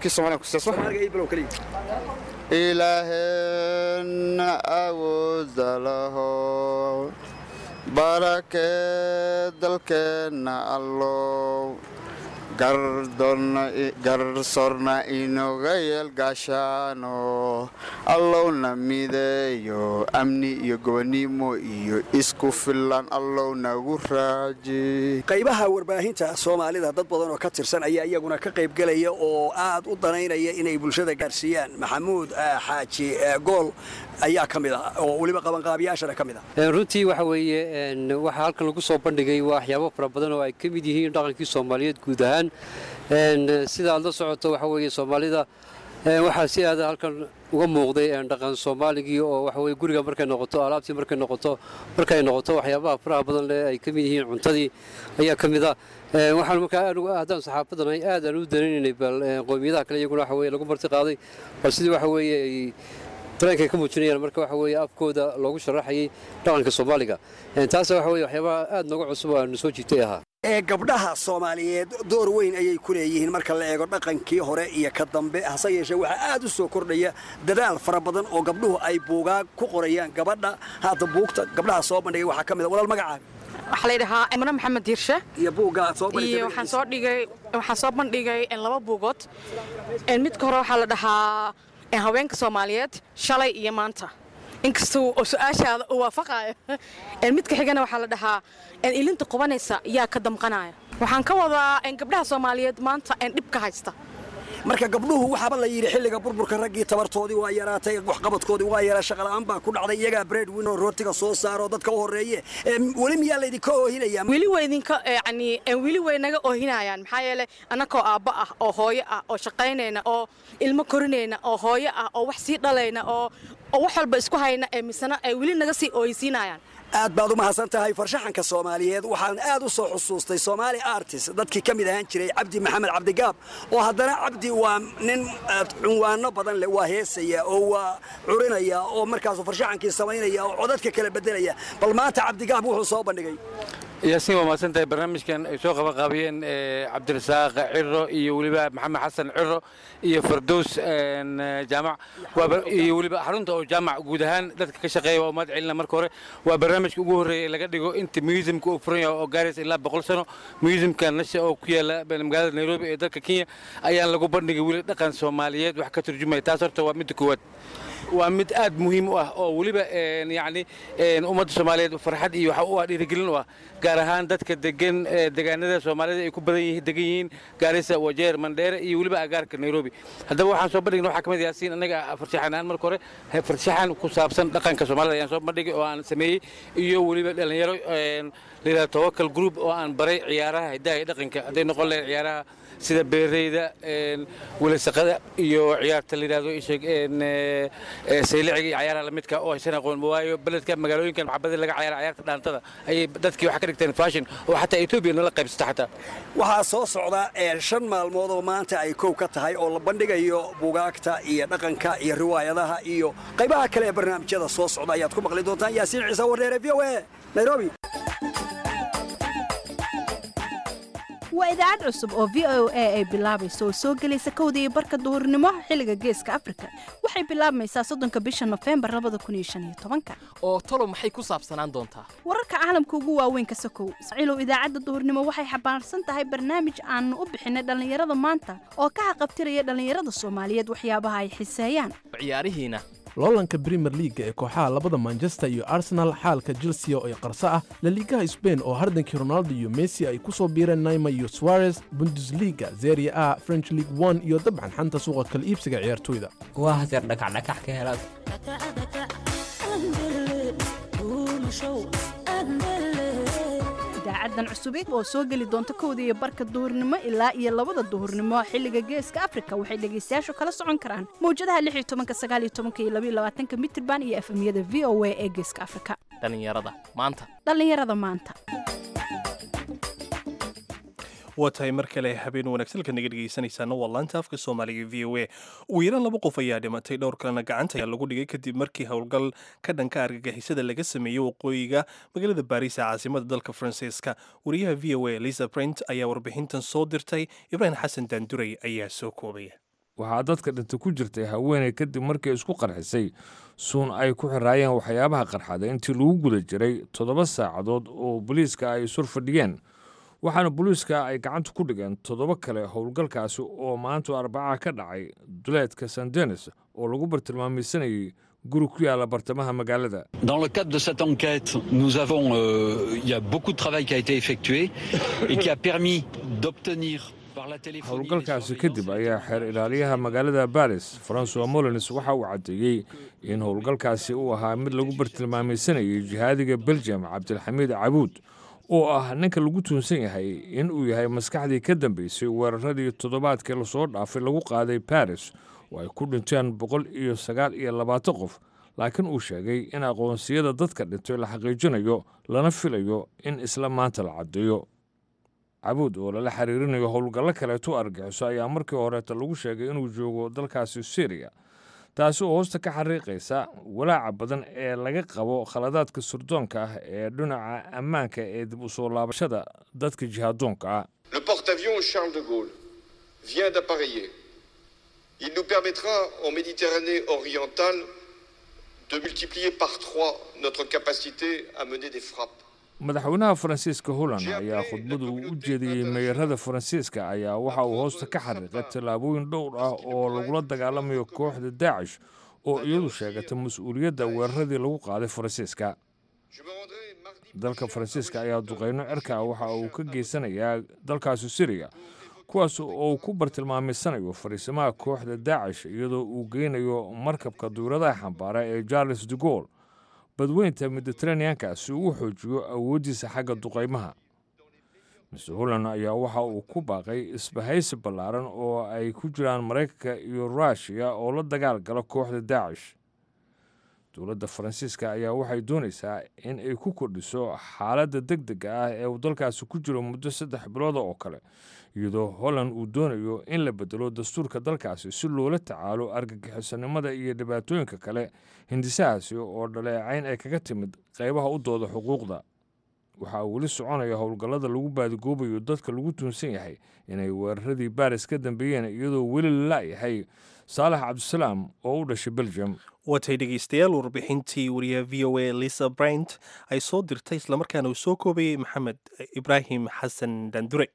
ilaaheenna awooda laho barakee dalkeenna allow garsorna inoga yeelgaashaano allowna mideeyo amni iyo gobonnimo iyo isku filan allow nagu raaji qaybaha warbaahinta soomaalida dad badan oo ka tirsan ayaa iyaguna ka qaybgelaya oo aad u danaynaya inay bulshada gaarsiiyaan maxamuud xaaji gool ayaa ka mid ah oo weliba qabanqaabiyaashana ka mid ah runtii waxa weeye waxaa halkan lagu soo bandhigay waxyaabo fara badan oo ay ka mid yihiin dhaqankii soomaaliyeed guud ahaan sida aad la socoto waxa weeye soomaalida waxaa si aada halkan uga muuqday dhaqan soomaaligii oo waxa weye guriga markay noqoto alaabtii markay noqoto markay noqoto waxyaabaha faraha badan leh ay ka mid yihiin cuntadii ayaa ka mid ah waxaan markaa haddaan saxaafadanay aad aan u danaynaynay bal qowmiyadaha kale iyaguna waxa weye lagu marti qaaday bal sidii waxa weeye ay dareenkay ka muujinayaan marka waxa weeye afkooda loogu sharaxayay dhaqanka soomaaliga taas waxa weye waxyaabaha aad nooga cusub oo aanu soo jiitay ahaa ee gabdhaha soomaaliyeed door weyn ayay ku leeyihiin marka la eego dhaqankii hore iyo ka dambe hase yeeshee waxaa aad u soo kordhaya dadaal fara badan oo gabdhuhu ay buugaag ku qorayaan gabadha hadda buugta gabdhaha soo bandhigay waxaa ka mid a walaal magacaaga waxaa layidhahaa imre maxamed diirshe iyo buugga aad soo iyo waxaan soo dhigay waxaan soo bandhigay laba buugood midka hore waxaa la dhahaa haweenka soomaaliyeed shalay iyo maanta inkastuu oo su-aashaada uu waafaqaayo midka xigana waxaa la dhahaa ilinta qubanaysa yaa ka damqanaya waxaan ka wadaa gabdhaha soomaaliyeed maanta dhibka haysta marka gabdhuhu waxaaba la yidhi xilliga burburka raggii tabartoodii waa yaraatay waxqabadkoodii waa yaraa shaqala'aan baa ku dhacday iyagaa bread win oo rootiga soo saaro dadka u horreeye weli miyaa laydinka oohinaya weli way idinka yani weli way naga oohinayaan maxaa yeelay annakoo aabba ah oo hooyo ah oo shaqaynayna oo ilmo korinayna oo hooyo ah oo wax sii dhalayna oo oo wax walba isku hayna ee misena ay weli naga sii ooysiinayaan aad baad u mahadsan tahay farshaxanka soomaaliyeed waxaan aad u soo xusuustay soomaali artist dadkii ka mid ahaan jiray cabdi maxamed cabdigaab oo haddana cabdi waa nin cunwaano badan leh waa heesaya oo waa curinaya oo markaasu farshaxankii samaynaya oo codadka kala bedelaya bal maanta cabdigaab wuxuu soo bandhigay yaasiin waa mahadsan tahay barnaamijkan ay soo qabanqaabiyeen cabdirasaaq ciro iyo weliba maxamed xasan ciro iyo fardows jaamac iyo weliba xarunta oo jaamac guud ahaan dadka ka shaqeeya waa umad celina marka hore waa barnaamijka ugu horreeya ee laga dhigo inta museumka uu furan yahay oo gaaraysa ilaa boqol sano museumka nasha oo ku yaala magaalada nairobi ee dalka kenya ayaan lagu bandhigay weli dhaqan soomaaliyeed wax ka turjumaya taas horta waa midda koowaad waa mid aad muhiim u ah oo weliba yacni ummadda soomaaliyeed farxad iyo waxa u ah dhiirigelin u ah gaar ahaan dadka degan deegaanada soomaalida ay ku badan yihiin degan yihiin gaarisa wajeer mandheere iyo weliba agaarka nairobi haddaba waxaan soo bandhigna waxaa ka mid yaasiin annaga farshaxan ahaan marka hore farshaxan ku saabsan dhaqanka soomaalida ayaan soo bandhigay oo aan sameeyey iyo weliba dhallinyaro layidhahdo tawakal group oo aan baray ciyaaraha hiddaha iyo dhaqanka hadday noqon lahayd ciyaaraha sida beereyda welasaqada iyo ciyaarta layidhahdo isheg sayliciga iyo ciyaaraha lamidka oo aysan aqoon waayo beledka magaalooyinkan maxabadii laga ciyaara ciyaarta dhaantada ayay dadkii waxa ka dhigteen fashion oo xataa etoobiya nala qaybsata xataa waxaa soo socda shan maalmood oo maanta ay kow ka tahay oo la bandhigayo bugaagta iyo dhaqanka iyo riwaayadaha iyo qaybaha kale ee barnaamijyada soo socda ayaad ku maqli doontaan yaasiin ciise warneere v o e nairobi waa idaacad cusub oo v o a ay bilaabayso oo soo gelaysa kowda iyo barka duhurnimo xilliga geeska afrika waxay bilaabmaysaa soddonka bisha nofembar labada kun iyo shan iyo tobanka oo talo maxay ku saabsanaan doontaa wararka caalamka ugu waaweyn ka sokow saciilow idaacadda duhurnimo waxay xambaarsan tahay barnaamij aanu u bixinay dhallinyarada maanta oo ka xaqabtiraya dhallinyarada soomaaliyeed waxyaabaha ay xiseeyaan ciyaarihiina loolanka brimer liaga ee kooxaha labada manchester iyo arsenal xaalka chelsea oo ay qarso ah laliigaha sbain oo hardankii ronaldo iyo messi ay ku soo biireen naima iyo suarez bundesliga zeria a french league one iyo dabcan xanta suuqa kala iibsiga ciyaartoyda waa haseer dhakacdhakax ka helaad idaacadan cusubeed oo soo geli doonta kowda iyo barka duhurnimo ilaa iyo labada duhurnimo xilliga geeska afrika waxay dhegaystayaashu kala socon karaan mawjadaha lix iyo tobanka sagaal iyo tobanka iyo labaiyo labaatanka mitirban iyo efemyada v o a ee geeska afrika dhallinyarada maanta dhallinyarada maanta waa tahay mar kale habeen wanaagsan halka naga dhegaysanaysaana waa laanta afka soomaaliga v o a ugu yaraan laba qof ayaa dhimatay dhowr kalena gacanta ayaa lagu dhigay kadib markii howlgal ka dhanka argagixisada laga sameeyey waqooyiga magaalada baariis ee caasimada dalka faransiiska wariyaha v o a lisa brent ayaa warbixintan soo dirtay ibraahim xasan daanduray ayaa soo koobaya waxaa dadka dhinta ku jirtay haweeney kadib markii isku qarxisay suun ay ku xiraayeen waxyaabaha qarxada intii lagu guda jiray toddoba saacadood oo booliiska ay sur fadhiyeen waxaana booliiska ay gacanta ku dhigeen toddoba kale howlgalkaasi oo maanta arbacaha ka dhacay duleedka san denis oo lagu bartilmaamaysanayay guri ku yaala bartamaha magaalada Dans le cadre de cette enquête, nous avons, euh, il y a beaucoup de travail qui a été effectué et qui a permis d'obtenir par la téléphonie. howlgalkaasi kadib ayaa xeer ilaaliyaha magaalada baris francois molins waxa uu caddeeyey in howlgalkaasi uu ahaa mid lagu bartilmaamaysanayay jihaadiga belgium cabdilxamiid cabuud oo ah ninka lagu tuunsan yahay in uu yahay maskaxdii ka dambeysay weeraradii toddobaadkii lasoo dhaafay lagu qaaday baris oo ay ku dhinteen boqol iyo sagaal iyo labaatan qof laakiin uu sheegay in aqoonsiyada dadka dhintay la xaqiijinayo lana filayo in isla maanta la caddeeyo cabuud oo lala xiriirinayo howlgallo kaleeto argaxiso ayaa markii horeeta lagu sheegay inuu joogo dalkaasi syriya taasi oo hoosta ka xariiqaysa walaaca badan ee laga qabo khaladaadka surdoonka ah ee dhinaca ammaanka ee dib u soo laabashada dadka jihaadoonka ah Le porte-avions Charles de Gaulle vient d'appareiller. Il nous permettra en Méditerranée orientale de multiplier par trois notre capacité à mener des frappes. madaxweynaha faransiiska holland ayaa khudbadu u jeediyey meeyarada faransiiska ayaa waxa uu hoosta ka xariiqay tallaabooyin dhowr ah oo lagula dagaalamayo kooxda daacish oo iyadu sheegatay mas-uuliyadda weeraradii lagu qaaday faransiiska dalka faransiiska ayaa duqeyno cirka waxa uu ka geysanayaa dalkaasi siriya kuwaas oo uu ku bartilmaamaysanayo fariisimaha kooxda daacish iyadoo uu geynayo markabka duuradaha xambaara ee charles de gaulle badweynta mediteraneanka si uu u xoojiyo awooddiisa xagga duqaymaha mr holland ayaa waxa uu ku baaqay isbahaysi ballaaran oo ay ku jiraan maraykanka iyo ruushiya oo la dagaal gala kooxda daacish dowladda faransiiska ayaa waxay doonaysaa in ay ku kordhiso xaaladda deg dega ah ee uu dalkaasi ku jiro muddo saddex bilooda oo kale iyadoo holland uu doonayo in la bedelo dastuurka dalkaasi si loola tacaalo argagixisanimada iyo dhibaatooyinka kale hindisahaasi oo dhaleecayn ay kaga timid qaybaha u dooda xuquuqda waxaa weli soconaya howlgallada lagu baadigoobayo dadka lagu tuunsan yahay inay weeraradii baris ka dambeeyeen iyadoo weli la la'yahay saalax cabdisalaam oo u dhashay belgium watay dhegaystayaal warbixintii wariyaha v o a lisa bryant ay soo dirtay islamarkaana uu soo koobayey maxamed ibraahim xasan dandure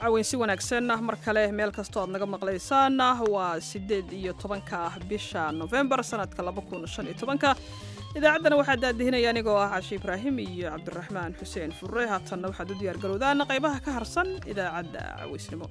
caweynsi wanaagsan mar kale meel kastoo aad naga maqlaysaan waa siddeed iyo tobanka bisha nofembar sanadka laba kun shan iyo tobanka idaacaddana waxaa daadihinaya anigoo ah cashi ibraahim iyo cabdiraxmaan xuseen furre haatanna waxaad u diyaar garowdaan qaybaha ka harsan idaacadda caweysnimo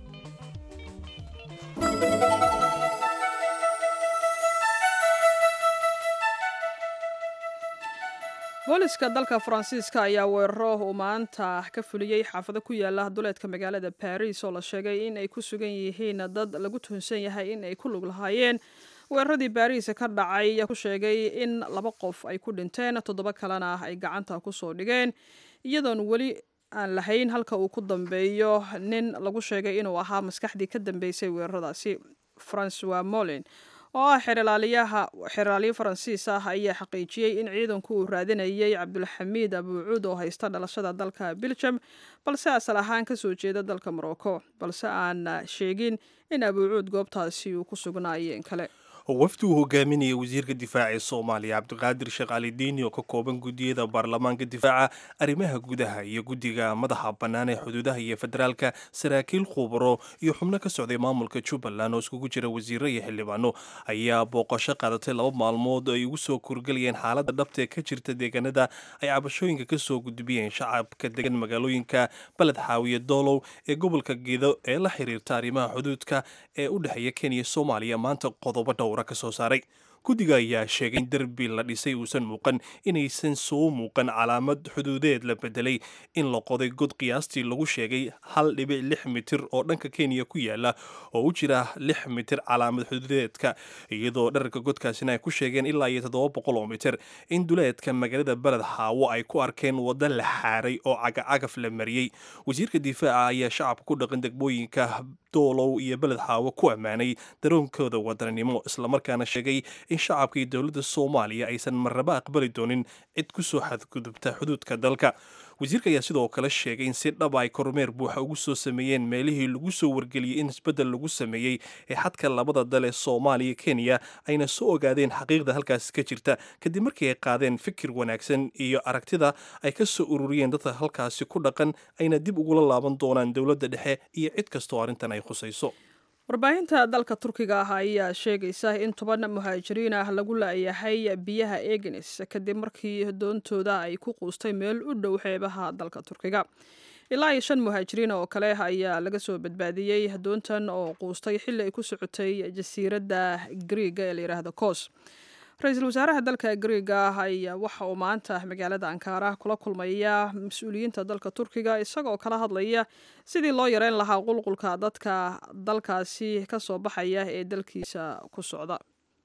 booliska dalka faransiiska ayaa weeraro uu maanta ka fuliyey xaafado ku yaala duleedka magaalada baris oo la sheegay in ay ku sugan yihiin dad lagu tuhunsan yahay in ay ku lug lahaayeen weeraradii baris ka dhacay ku sheegay in laba qof ay ku dhinteen toddoba kalena ay gacanta kusoo dhigeen iyadoon weli aan lahayn halka uu ku dambeeyo nin lagu sheegay inuu ahaa maskaxdii ka dambeysay weeraradaasi francois molin oo ah xeralaaliyaha xeraalyo faransiis ah ayaa xaqiijiyey in ciidanku uu raadinayay cabdulxamiid abuucuud oo haysta dhalashada dalka belgium balse asal ahaan kasoo jeeda dalka morocco balse aan sheegin in abuucuud goobtaasi uu ku sugnaayeen kale wafdi uu hogaaminaya wasiirka difaaca ee soomaaliya cabdiqaadir sheekh cali diini oo ka kooban guddiyada baarlamaanka difaaca arrimaha gudaha iyo guddiga madaxa bannaan ee xuduudaha iyo federaalka saraakiil khubaro iyo xubno ka socday maamulka jubbaland oo iskugu jira wasiiro iyo xildhibaano ayaa booqasho qaadatay laba maalmood ay ugu soo kurgelayeen xaaladda dhabta ee ka jirta deegaanada ay cabashooyinka ka soo gudbiyeen shacabka degan magaalooyinka baled xaawiye doolow ee gobolka gedo ee la xiriirta arrimaha xuduudka ee u dhexeeya kenya iyo soomaaliya maanta qodobo dhowr kasoo saaray guddiga ayaa sheegay in derbi la dhisay uusan muuqan inaysan soo muuqan calaamad xuduudeed la bedelay in la qoday god qiyaastii lagu sheegay hal dhibic lix mitir oo dhanka kenya ku yaala oo u jira lix mitir calaamad xuduudeedka iyadoo dherarka godkaasina ay ku sheegeen ilaa iyo toddoba boqol oo mitir in duleedka magaalada beled xaawo ay ku arkeen waddo la xaaray oo cagacagaf la mariyey wasiirka difaaca ayaa shacabka ku dhaqan degmooyinka doolow iyo beled xaawo ku ammaanay daroonkooda wadaninimo islamarkaana sheegay in shacabka iyo dowladda soomaaliya aysan marnaba aqbali doonin cid ku soo xadgudubta xuduudka dalka wasiirka ayaa sidoo kale sheegay in si dhaba ay kormeer buuxa ugu soo sameeyeen meelihii lagu soo wargeliyey in isbeddel lagu sameeyey ee xadka labada dal ee soomaaliya kenya ayna soo ogaadeen xaqiiqda halkaas ka jirta kadib markii ay qaadeen fikir wanaagsan iyo aragtida ay ka soo ururiyeen dadka halkaasi ku dhaqan ayna dib ugula laaban doonaan dowladda dhexe iyo cid kastoo arrintan ay khusayso warbaahinta dalka turkiga ah ayaa sheegaysa in toban muhaajiriin ah lagu laayahay biyaha egenes kadib markii doontooda ay ku quustay meel u dhow xeebaha dalka turkiga ilaa iyo shan muhaajiriin oo kale ayaa laga soo badbaadiyey doontan oo quustay xilli ay ku socotay jasiiradda griiga ee la yidhaahdo kos ra-iisul wasaaraha dalka griiga ayaa waxa uu maanta magaalada ankaara kula kulmaya mas-uuliyiinta dalka turkiga isagoo kala hadlaya sidii loo yareyn lahaa qulqulka dadka dalkaasi ka soo baxaya ee dalkiisa ku socda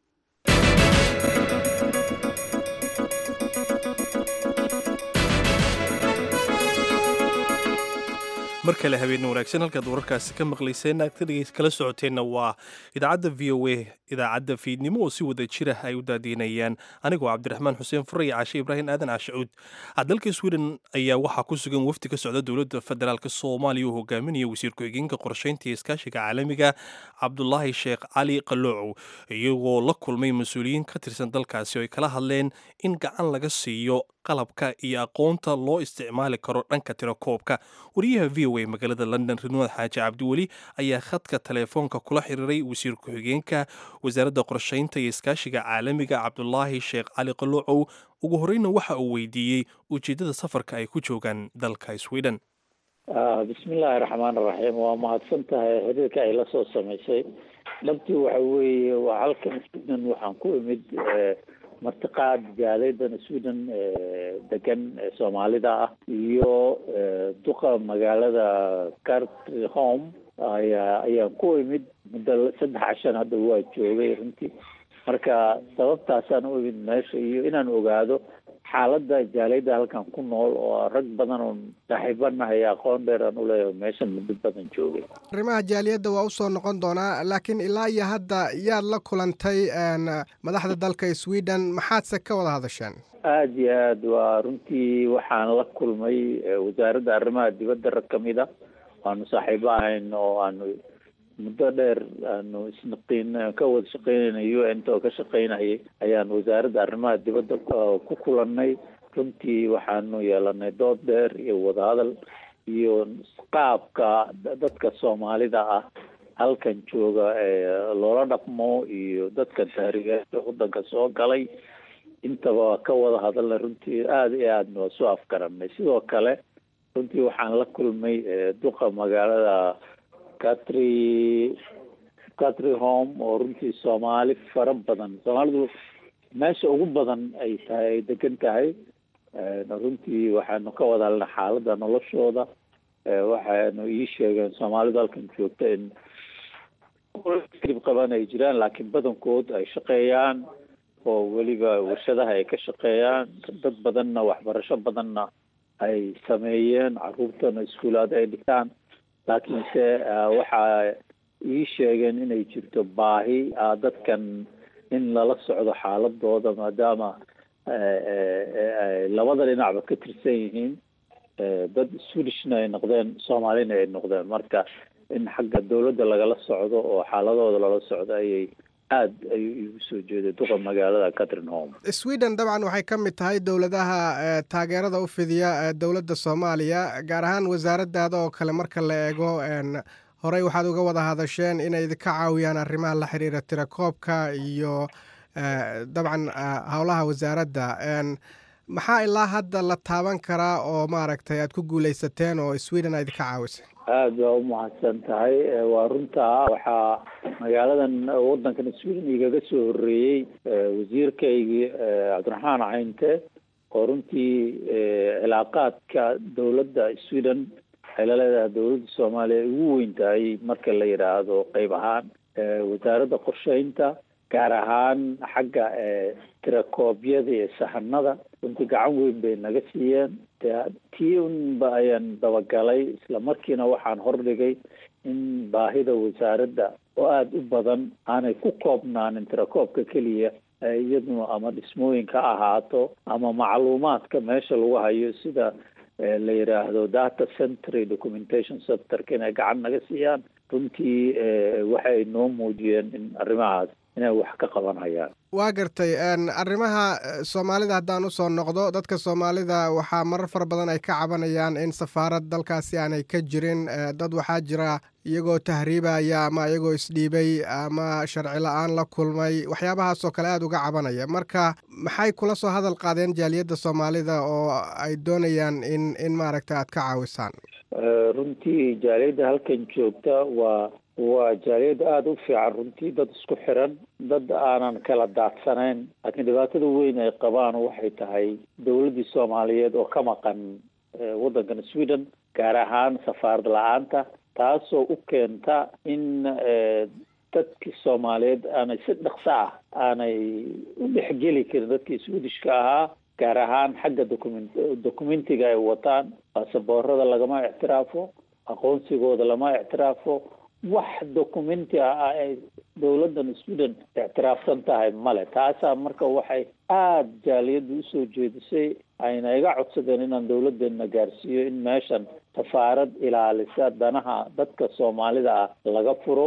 mar kale habeen wanaagsan halkaad wararkaasi ka maqlayseen aad kala socoteenna waa idaacadda v o a idaacadda fiidnimo oo si wada jira ay u daadiinayaan anigoo cabdiraxmaan xuseen fure iyo caashe ibraahim aadan caashacuud dalka sweden ayaa waxaa ku sugan wafdi ka socda dowladda federaalk soomaaliya oo hogaaminaya wasiir ku-xigeenka qorsheynta iyo iskaashiga caalamiga cabdulaahi sheekh cali qaloocow iyagoo la kulmay mas-uuliyiin ka tirsan dalkaasi oo ay kala hadleen in gacan laga siiyo qalabka iyo aqoonta loo isticmaali karo dhanka tirakoobka wariyaha v o a magaalada london ridwaad xaaji cabdiweli ayaa khadka teleefoonka kula xiriiray wasiir ku-xigeenka wasaaradda qorsheynta iyo iskaashiga caalamiga cabdulaahi sheekh cali qaloocow ugu horeyna waxa uu weydiiyey ujeeddada safarka ay ku joogaan dalka sweden bismillaahi raxmaan raxiim waa mahadsan tahay xiriirka ay la soo samaysay dhabtii waxa weeye waa halkan sweden waxaan ku imid martiqaad jaalaydan sweden degan soomaalida ah iyo duqa magaalada cartholm ayaa ayaan ku imid muddo saddex cashan hadda waa joogay runtii marka sababtaasaan u imid meesha iyo inaan ogaado xaaladda jaalayda halkan ku nool oo rag badan oo saaxiibanahay aqoon dheer aan uleeyahay meeshan muddo badan joogay arrimaha jaaliyadda waa usoo noqon doonaa laakiin ilaa iyo hadda yaad la kulantay madaxda dalka sweden maxaadse ka wada hadasheen aada iyo aad waa runtii waxaan la kulmay wasaaradda arrimaha dibadda rag kamid a waanu saaxiibo ahayn oo aanu muddo dheer aanu isnaqiin ka wada shaqeynayna u n ta oo ka shaqeynayay ayaan wasaaradda arrimaha dibadda ku kulannay runtii waxaanu yeelanay dood dheer iyo wadahadal iyo qaabka dadka soomaalida ah halkan jooga loola dhaqmo iyo dadka taariikhyaasha waddanka soo galay intaba ka wada hadalna runtii aada iyo aadna waa soo afgaranay sidoo kale runtii waxaan la kulmay duqa magaalada catry catry home oo runtii soomaali fara badan soomaalidu meesha ugu badan ay tahay ay degan tahay runtii waxaanu ka wada hadalnay xaaladda noloshooda waxaanu ii sheegeen soomaalidu halkan joogta in krib qaban ay jiraan laakiin badankood ay shaqeeyaan oo weliba warshadaha ay ka shaqeeyaan dad badanna waxbarasho badanna ay sameeyeen caruurtana iskuulaad ay dhigtaan laakiinse waxa ii sheegeen inay jirto baahi ah dadkan in lala socdo xaaladooda maadaama labada dhinacba ka tirsan yihiin dad swedishna ay noqdeen soomaalina ay noqdeen marka in xagga dawladda lagala socdo oo xaaladooda lala socdo ayay aad ayuu iigu soo jeeday duqa magaalada catrin home sweden dabcan waxay ka mid tahay dowladaha taageerada u fidiya dowladda soomaaliya gaar ahaan wasaaradaada oo kale marka la eego horey waxaad uga wada hadasheen inay idinka caawiyaan arrimaha la xiriira tirakoobka iyo dabcan howlaha wasaaradda maxaa ilaa hadda la taaban karaa oo maaragtay aad ku guuleysateen oo sweden a idinka caawisay aada waa umahadsan tahay waa runtaa waxaa magaaladan waddankan sweden igaga soo horreeyey wasiirkaygii cabdiraxmaan caynte oo runtii cilaaqaadka dowladda sweden waxay la leedahay dowladda soomaaliya ay ugu weyn tahay marka la yidhaahdo qeyb ahaan wasaaradda qorsheynta gaar ahaan xagga tirakoobyada iyo sahanada runtii gacan weyn bay naga siiyeen tii unba ayaan dabagalay isla markiina waxaan hordhigay in baahida wasaaradda oo aada u badan aanay ku koobnaanin tirakoobka keliya iyaduna ama dhismooyinka ahaato ama macluumaadka meesha lagu hayo sida la yidhaahdo data centry documentation sectorka inay gacan naga siiyaan runtii waxay noo muujiyeen in arrimahaas inay wax ka qabanayaan waa gartay arrimaha soomaalida haddaan usoo noqdo dadka soomaalida waxaa marar fara badan ay ka cabanayaan in safaarad dalkaasi aanay ka jirin dad waxaa jira iyagoo tahriibaya ama iyagoo isdhiibay ama sharci la-aan la kulmay waxyaabahaasoo kale aada uga cabanaya marka maxay kula soo hadal qaadeen jaaliyadda soomaalida oo ay doonayaan in in maaragta aad ka caawisaan runtii jaaliyadda halkan joogta waa waa jaaliyad aada u fiican runtii dad isku xiran dad aanan kala daadsanayn laakiin dhibaatada weyn ay qabaan waxay tahay dowladdii soomaaliyeed oo ka maqan waddankan sweden gaar ahaan safaarad la-aanta taasoo u keenta in dadkii soomaaliyeed aanay si dhaqso ah aanay u dhexgeli karin dadkii swedishka ahaa gaar ahaan xagga document documentiga ay wataan baasaboorada lagama ictiraafo aqoonsigooda lama ictiraafo wax documenti ah ay dowladdan sweden ictiraafsan tahay male taasaa marka waxay aada jaaliyadda usoo jeedisay ayna iga codsadeen inaan dowladdeena gaarsiiyo in meeshan safaarad ilaalisa danaha dadka soomaalida ah laga furo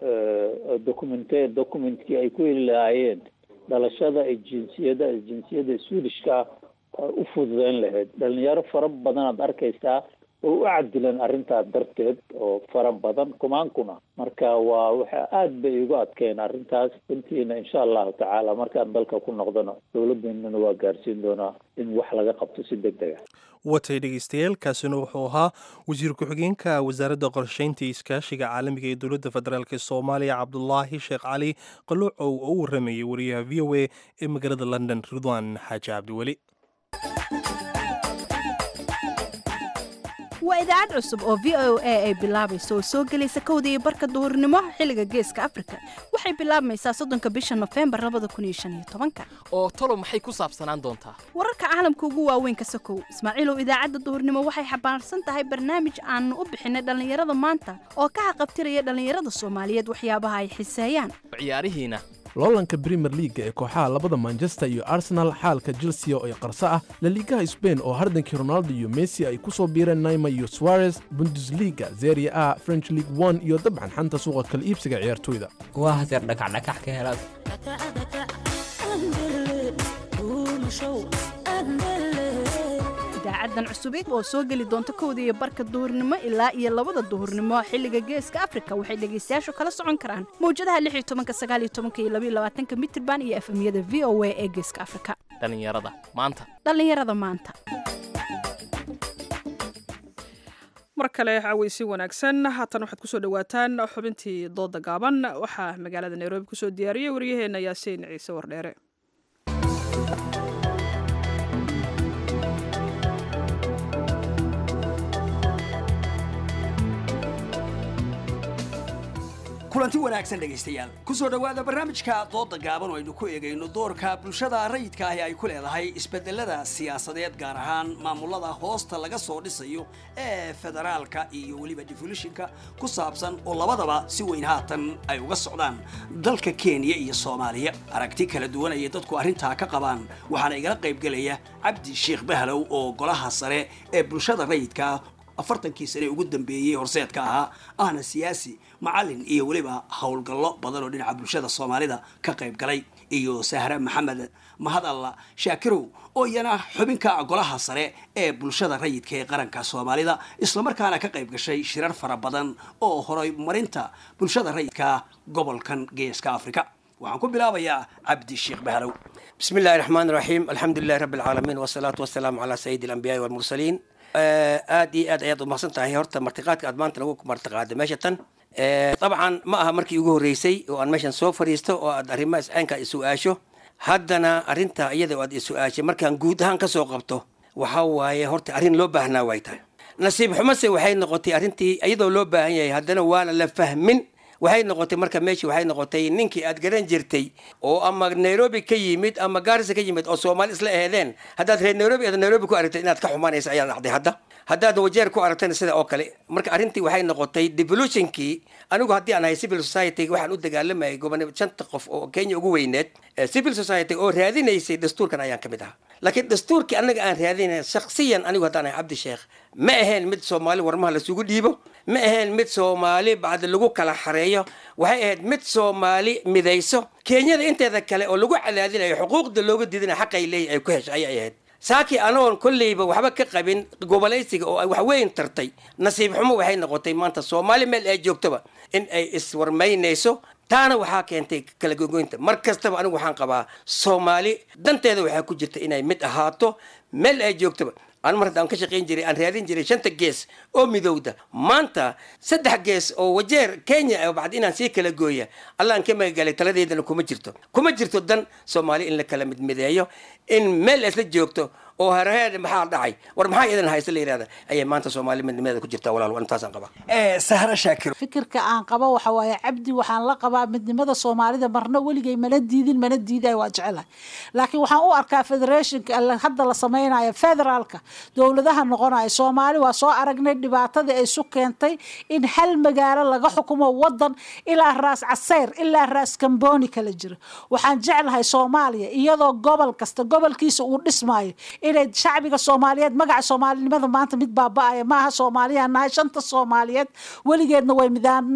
documente documentkii ay ku heli lahaayeen dhalashada iyo jinsiyada jinsiyadda swedishka u fududeyn lahayd dhalinyaro fara badan aad arkaysaa oo u cadilan arrintaas darteed oo fara badan kumaankuna marka waa waxa aada bay igu adkeen arrintaas runtiina insha allahu tacaala markaan dalka ku noqdona dowladeenana waa gaarsiin doonaa in wax laga qabto si deg deg ah watay dhegeystayaal kaasina wuxuu ahaa wasiir ku-xigeenka wasaaradda qorsheynta iyo iskaashiga caalamiga ee dowladda federaalk soomaaliya cabdulaahi sheekh cali qaloocow oo u waramayay wariyaha v o a ee magaalada london ridwan xaaji cabdiweli waa idaacad cusub oo v o a ay bilaabayso oo soo gelaysa kowda iyo barka duhurnimo xilliga geeska afrika waxay bilaabmaysaa soddonka bisha nofembar labada kun iyo shan iyo tobanka oo talo maxay ku saabsanaan doontaa wararka caalamka ugu waaweyn ka sokow ismaaciilow idaacadda duhurnimo waxay xambaarsan tahay barnaamij aanu u bixinay dhallinyarada maanta oo ka haqabtiraya dhallinyarada soomaaliyeed waxyaabaha ay xiseeyaan ciyaarihiina loolanka brimer leaga ee kooxaha labada manchester iyo arsenal xaalka chelsea oo ay qarso ah laliigaha sbain oo hardankii ronaldo iyo messi ay ku soo biireen naima iyo suarez bundesliga zeria a french league one iyo dabcan xanta suuqa kala iibsiga ciyaartoyda waa haseer dhakacdhakax ka helaad idaacadan cusub oo soo geli doonta kowda iyo barka duhurnimo ilaa iyo labada duhurnimo xilliga geeska afrika waxay dhegaystayaashu kala socon karaan mawjadaha iyo mitirban iyo efemyada v o a ee geeska afrika dhallinyarada maanta dhallinyarada maanta mar kale caweysi wanaagsan haatan waxaad kusoo dhawaataan xubintii dooda gaaban waxaa magaalada nairobi kusoo diyaariyey waryaheena yaasiin ciise wardheere kulanti wanaagsan dhegaystayaal ku soo dhowaada barnaamijka dooda gaaban oo aynu ku eegayno doorka bulshada rayidka ahi ay ku leedahay isbedelada siyaasadeed gaar ahaan maamulada hoosta laga soo dhisayo ee federaalka iyo weliba defolishinka ku saabsan oo labadaba si weyn haatan ay uga socdaan dalka kenya iyo soomaaliya aragti kala duwan ayay dadku arrintaa ka qabaan waxaana igala qaybgelaya cabdi sheekh bahlow oo golaha sare ee bulshada rayidka afartankii sane ugu dambeeyey horseedka ahaa ahna siyaasi macalin iyo weliba howlgallo badan oo dhinaca bulshada soomaalida ka qayb galay iyo sahre maxamed mahadalla shaakirow oo iyana xubinka golaha sare ee bulshada rayidka ee qaranka soomaalida islamarkaana ka qayb gashay shirar fara badan oo horumarinta bulshada rayidka gobolkan geeska afrika waxaan ku bilaabayaa cabdi sheekh bahlow بسم الله الرحمن الرحيم الحمد لله رب العالمين والصلاة والسلام على سيد الأنبياء والمرسلين aad iyo aad ayaad umahadsan tahay horta martiqaadka aad maanta lagu martiqaada meesha tan dabcan ma aha markii ugu horreysay oo aan meeshan soo fadhiisto oo aad arrimaha iscaynka isu-aasho haddana arrinta iyada oo aad isu-aashay markaan guud ahaan ka soo qabto waxaa waaye horta arrin loo baahnaa way tahay nasiib xumase waxay noqotay arrintii iyadoo loo baahan yahay haddana waana la fahmin waxay noqotay marka meeshii waxay noqotay ninkii aad garan jirtay oo ama nairobi ka yimid ama gaarisa ka yimid oo soomaali isla eedeen haddaad reer nairobi aad nairobi ku aragtay inaad ka xumaanaysa ayaa dhacday hadda haddaad wajeer ku aragtayna sida oo kale marka arrintii waxay noqotay devolutionkii anigu haddii aan ahay civil society waxaan u dagaalamayay gobonimo shanta qof oo kenya ugu weyneed civil society oo raadinaysay dastuurkan ayaan ka mid ahaa laakiin dastuurkii annaga aan raadinay shaksiyan anigu haddaan ahay cabdi sheekh ma ahayn mid soomaali warmaha lasugu dhiibo ma ahayn mid soomaali bacdi lagu kala xareeyo waxay ahayd mid soomaali midayso kenyada inteeda kale oo lagu cadaadinayo xuquuqda looga diidinayo xaqay leeyahy ay ku hesho ayay ahayd saakii anoon kolleyba waxba ka qabin gobolaysiga oo ay wax weyn tartay nasiib xumo waxay noqotay maanta soomaali meel ay joogtoba in ay iswarmaynayso taana waxaa keentay kala gogoynta mar kastaba anigu waxaan qabaa soomaali danteeda waxaa ku jirta inay mid ahaato meel ay joogtoba aan mar haddaan ka shaqayn jiray aan raadin jiray shanta gees oo midowda maanta saddex gees oo wajeer kenya bacdi inaan sii kala gooya allaan ka magagalay taladeedana kuma jirto kuma jirto dan soomaali in la kala midmideeyo in meel isla joogto oo hareer maxaa dhacay war maxaa idan haysta la yidhahda ayay maanta soomaali midnimeeda ku jirtaa walaal intaasaan qabaa sahra shaakir fikirka aan qabo waxa waaye cabdi waxaan la qabaa midnimada soomaalida marna weligay mana diidin mana diiday waa jecelahay laakiin waxaan u arkaa federationka hadda la samaynayo federaalka dowladaha noqonaya soomaali waa soo aragnay dhibaatadii ay isu keentay in hal magaalo laga xukumo wadan ilaa raas caseyr ilaa raas kamboni kala jira waxaan jeclahay soomaaliya iyadoo gobol kasta gobolkiisa uu dhismaayo inay shacbiga soomaaliyeed magaca soomaalinimada maanta mid baaba-aya maaha soomaaliya nahay shanta soomaaliyeed weligeedna way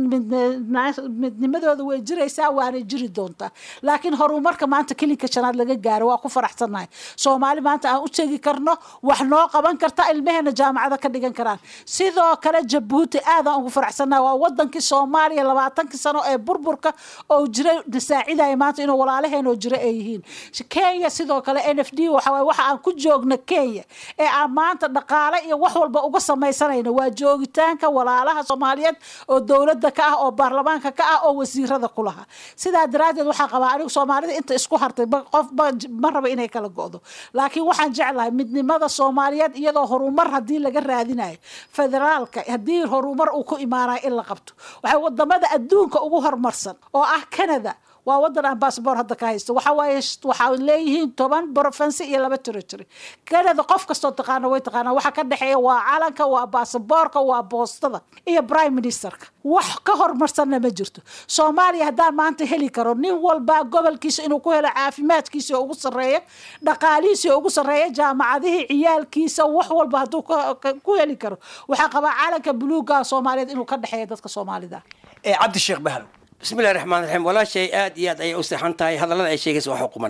midnimadooda way jiraysaa waanay jiri doontaa laakiin horumarka maanta kelinka shanaad laga gaaro waa ku faraxsannahay soomaali maanta aan u tegi karno wax noo qaban karta ilmaheena jaamacada ka dhigan karaan sidoo kale jabuuti aadaan ugu faraxsannahay waa wadankii soomaaliya labaatankii sano ee burburka oo jiray nasaacidaya maanta inuu walaalaheen oo jira ay yihiin kenya sidoo kale n f d waxa waxa aan ku joogna kenya ee aan maanta dhaqaale iyo wax walba uga samaysanayna waa joogitaanka walaalaha soomaaliyeed oo dowladda ka ah oo baarlamaanka ka ah oo wasiirada ku lahaa sidaa daraaddeed waxaa qabaa anigu soomaalida inta isku hartay qof ma raba inay kala go'do laakiin waxaan jeclahay midnimada soomaaliyeed iyadoo horumar haddii laga raadinayo federaalka haddii horumar uu ku imaanayo in la qabto waxay wadamada adduunka ugu horumarsan oo ah canada waa wadan aan bassbor hadda ka haysto waxa waaye waxaa leeyihiin toban province iyo laba territory canada qof kastoo taqaana way taqaanaa waxa ka dhexeeya waa calanka waa basaboorka waa boostada iyo prime ministerka wax ka horumarsanna ma jirto soomaaliya haddaan maanta heli karo nin walba gobolkiisa inuu ku helo caafimaadkiisa ugu sarreeya dhaqaalihiisa ugu sarreeya jaamacadihii ciyaalkiisa wax walba hadduu ku heli karo waxaa qabaa calanka buluuga soomaaliyeed inuu ka dhexeeya dadka soomaalida cabdi sheekh bahlow bismillahi raxmaan raxiim walaashay aad iyo aad ayay u seexan tahay hadallada ay sheegaysa waa xukuman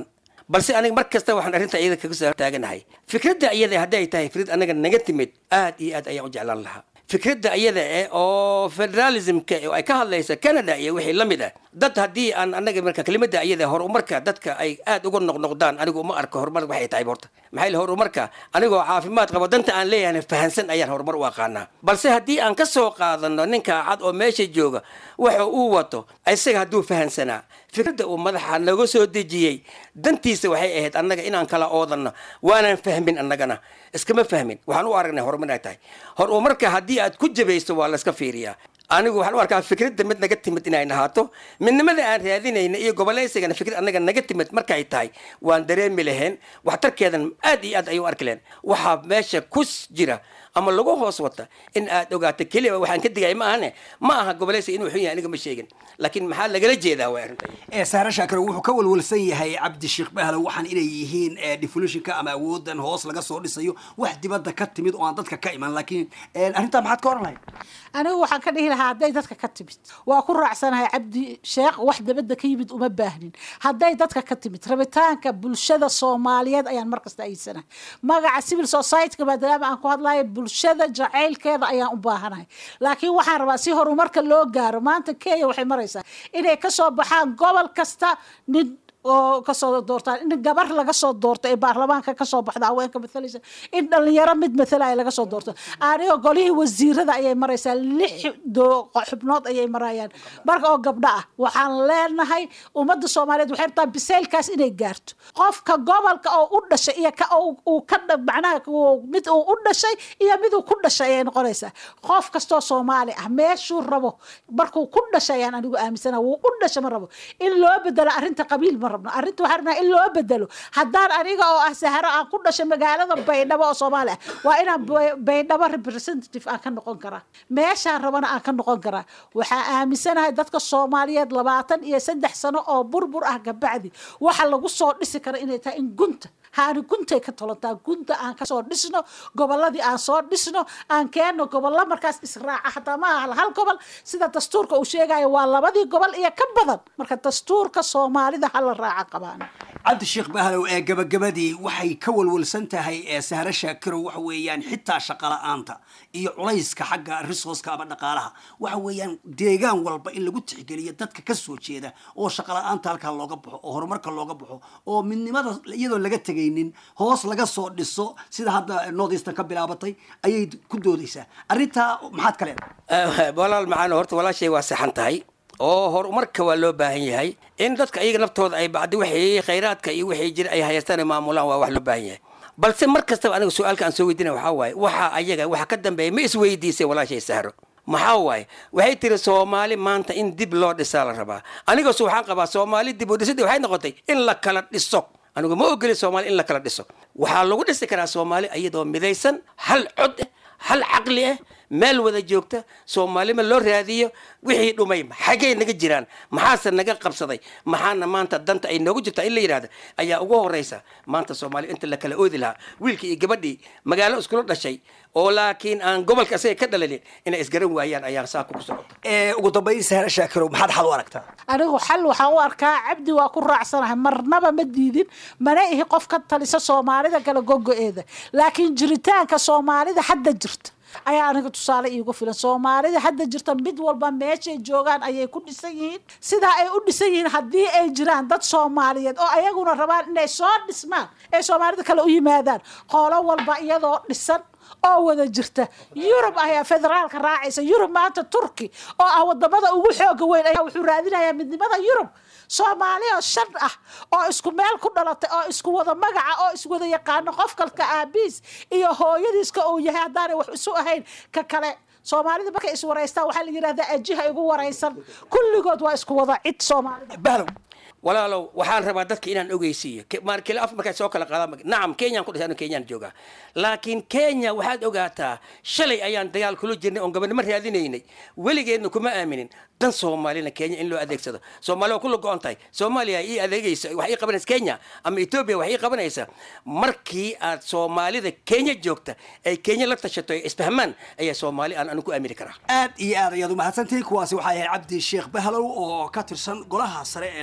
balse aniga mar kasta waxaan arrinta iyada kaga soo taaganahay fikradda iyada hadday tahay fikrad anaga naga timid aad iyo aad ayaan u jeclaan lahaa fikradda iyada eh oo federalismka oo ay ka hadlaysa canada iyo wixii la mid ah dad haddii aan anaga marka kelimada iyada horumarka dadka ay aad uga noqnoqdaan anigu uma arko horumar waxay tahay horta maxay le horumarka anigoo caafimaad qabo danta aan leeyahay fahansan ayaan horumar u aqaanaa balse haddii aan ka soo qaadano ninka cad oo meesha jooga waxa uu wato isaga hadduu fahansanaa fikradda uu madaxa naga soo dejiyey dantiisa waxay ahayd annaga inaan kala oodanno waanaan fahmin annagana iskama fahmin waxaan u aragnay horumar inay tahay horumarka haddii aad ku jabayso waa layska fiiriyaa anigu waxaan u arkaa fikradda mid naga timid inay nahaato midnimada aan raadinayna iyo gobolaysigana fikrad annaga naga timid markay tahay waan dareemi lahayn waxtarkeedan aad iyo aad ayuu arki lahayn waxaa meesha kus jira ama lagu hoos wata in aad ogaato keliya waxaan ka digay ma ahane ma aha gobolaysiga inuu xun yahay aniga ma sheegin laakiin maxaa lagala jeedaa waa arrinta ee saare shaakir wuxuu ka walwalsan yahay cabdi sheekh bahlow waxaan inay yihiin defolitionka ama awoodan hoos laga soo dhisayo wax dibadda ka timid oo aan dadka ka iman laakiin arrintaa maxaad ka oran lahayd anigu waxaan ka dhihi lahaa hadday dadka ka timid waa ku raacsanahay cabdi sheekh wax dabadda ka yimid uma baahnin hadday dadka ka timid rabitaanka bulshada soomaaliyeed ayaan markasta ayidsanahay magaca civil society-ka maadaama aan ku hadlayo bulshada jacaylkeeda ayaan u baahanahay laakiin waxaan rabaa si horumarka loo gaaro maanta kenya waxay maraysaa inay kasoo baxaan gobol kasta nin oo kasoo doortaan in gabar laga soo doorto ee baarlamaanka kasoo baxda haweenka matalaysa in dhalinyaro mid matalaya laga soo doorto anigo golihii wasiirada ayay maraysaa lix xubnood ayay marayaan marka oo gabdho ah waxaan leenahay ummadda soomaaliyeed waxay rabtaa biseylkaas inay gaarto qofka gobolka oo u dhashay iyo ka uu ka macnaha mid uu u dhashay iyo mid uu ku dhashay ayay noqonaysaa qof kastoo soomaali ah meeshuu rabo markuu ku dhashay ayaan anigu aaminsana wuu u dhashay ma rabo in loo bedelo arrinta qabiil ma rabno arrinta waxaan rabnaa in loo bedelo haddaan aniga oo ah saharo aan ku dhashay magaalada baydhabo oo soomaali ah waa inaan baydhabo representative aan ka noqon karaa meeshaan rabana aan ka noqon karaa waxaa aaminsanahay dadka soomaaliyeed labaatan iyo saddex sano oo burbur ah kabacdi waxa lagu soo dhisi kara inay tahay in gunta haani guntay ka tolantaa gunta aan kasoo dhisno goboladii aan soo dhisno aan keenno gobollo markaas israaca hataa ma aha hal gobol sida dastuurka uu sheegayo waa labadii gobol iyo ka badan marka dastuurka soomaalida hala raaca qabaan cabdi sheekh bahlow ee gabagabadii waxay ka walwalsan tahay ee sahre shaakiro waxa weeyaan xitaa shaqala-aanta iyo culayska xagga resourceka ama dhaqaalaha waxa weeyaan deegaan walba in lagu tixgeliyo dadka ka soo jeeda oo shaqala-aanta halkaa looga baxo oo horumarka looga baxo oo midnimada iyadoo laga tegaynin hoos laga soo dhiso sida hadda north eastern ka bilaabatay ayay ku doodaysaa arrintaa maxaad ka leedahay walaal macaan horta walaashay waa saxan tahay oo horumarka waa loo baahan yahay in dadka iyaga naftooda ay bacdi wixii khayraadka iyo wixii jira ay hayaystaan ay maamulaan waa wax loo baahan yahay balse mar kastaba aniga su-aalka aan soo weydiinaya waxaa waaye waxa ayaga waxa ka dambeeya ma isweydiisay walaashay sahro maxaa waaye waxay tiri soomaali maanta in dib loo dhisaa la rabaa anigoosu waxaan qabaa soomaali dib u dhisidii waxay noqotay in la kala dhiso anigu ma ogeli soomaali in la kala dhiso waxaa lagu dhisi karaa soomaali iyadoo midaysan hal cod ah hal caqli ah meel wada joogta soomaalima loo raadiyo wixii dhumay xaggay naga jiraan maxaase naga qabsaday maxaana maanta danta ay noogu jirtaa in la yidhahda ayaa ugu horeysa maanta soomaaliya inta la kala oodi lahaa wiilkii iyo gabadhii magaalo iskula dhashay oo laakiin aan gobolka asaga ka dhalalin inay isgaran waayaan ayaan saaka ku socota ugu dambayn sahre shaakiro maxaad xal u aragtaa anigu xal waxaan u arkaa cabdi waa ku raacsanahay marnaba ma diidin mana ihi qof ka talisa soomaalida kala gogo-eeda laakiin jiritaanka soomaalida hadda jirta ayaa aniga tusaale iigu filan soomaalida hadda jirta mid walba meeshay joogaan ayay ku dhisan yihiin sidaa ay u dhisan yihiin haddii ay jiraan dad soomaaliyeed oo ayaguna rabaan inay soo dhismaan ay soomaalida kale u yimaadaan qoolo walba iyadoo dhisan oo wada jirta yurub ayaa federaalka raacaysa yurub maanta turki oo ah wadamada ugu xooga weyn ayaa wuxuu raadinayaa midnimada yurub soomaali oo shan ah oo isku meel ku dhalatay oo isku wada magaca oo iswada yaqaano qof kalka aabiis iyo hooyadiiska uu yahay haddaanay wax isu ahayn ka kale soomaalida markay iswaraystaan waxaa la yidhahdaa ajiha igu waraysan kulligood waa isku wada cid soomaalida walaalow waxaan rabaa dadka inaan ogeysiiyo markile af markay soo kala qaadaan nacam kenyaan ku dhashay anu kenyaan joogaa laakiin kenya waxaad ogaataa shalay ayaan dagaal kula jirnay oon gabadhnimo raadinaynay weligeedna kuma aaminin dan soomaalina kenya in loo adeegsado soomaali waa kula go-on tahay soomaaliya ii adeegaysa wax ii qabanaysa kenya ama etoobiya wax ii qabanaysa markii aad soomaalida kenya joogta ay kenya la tashato ay isfahmaan ayaa soomaali aan anu ku aamini karaa aad iyo aad ayaad umahadsantihiin kuwaasi waxaa ahayd cabdi sheekh bahlow oo ka tirsan golaha sare ee dhaqdhaqaaqa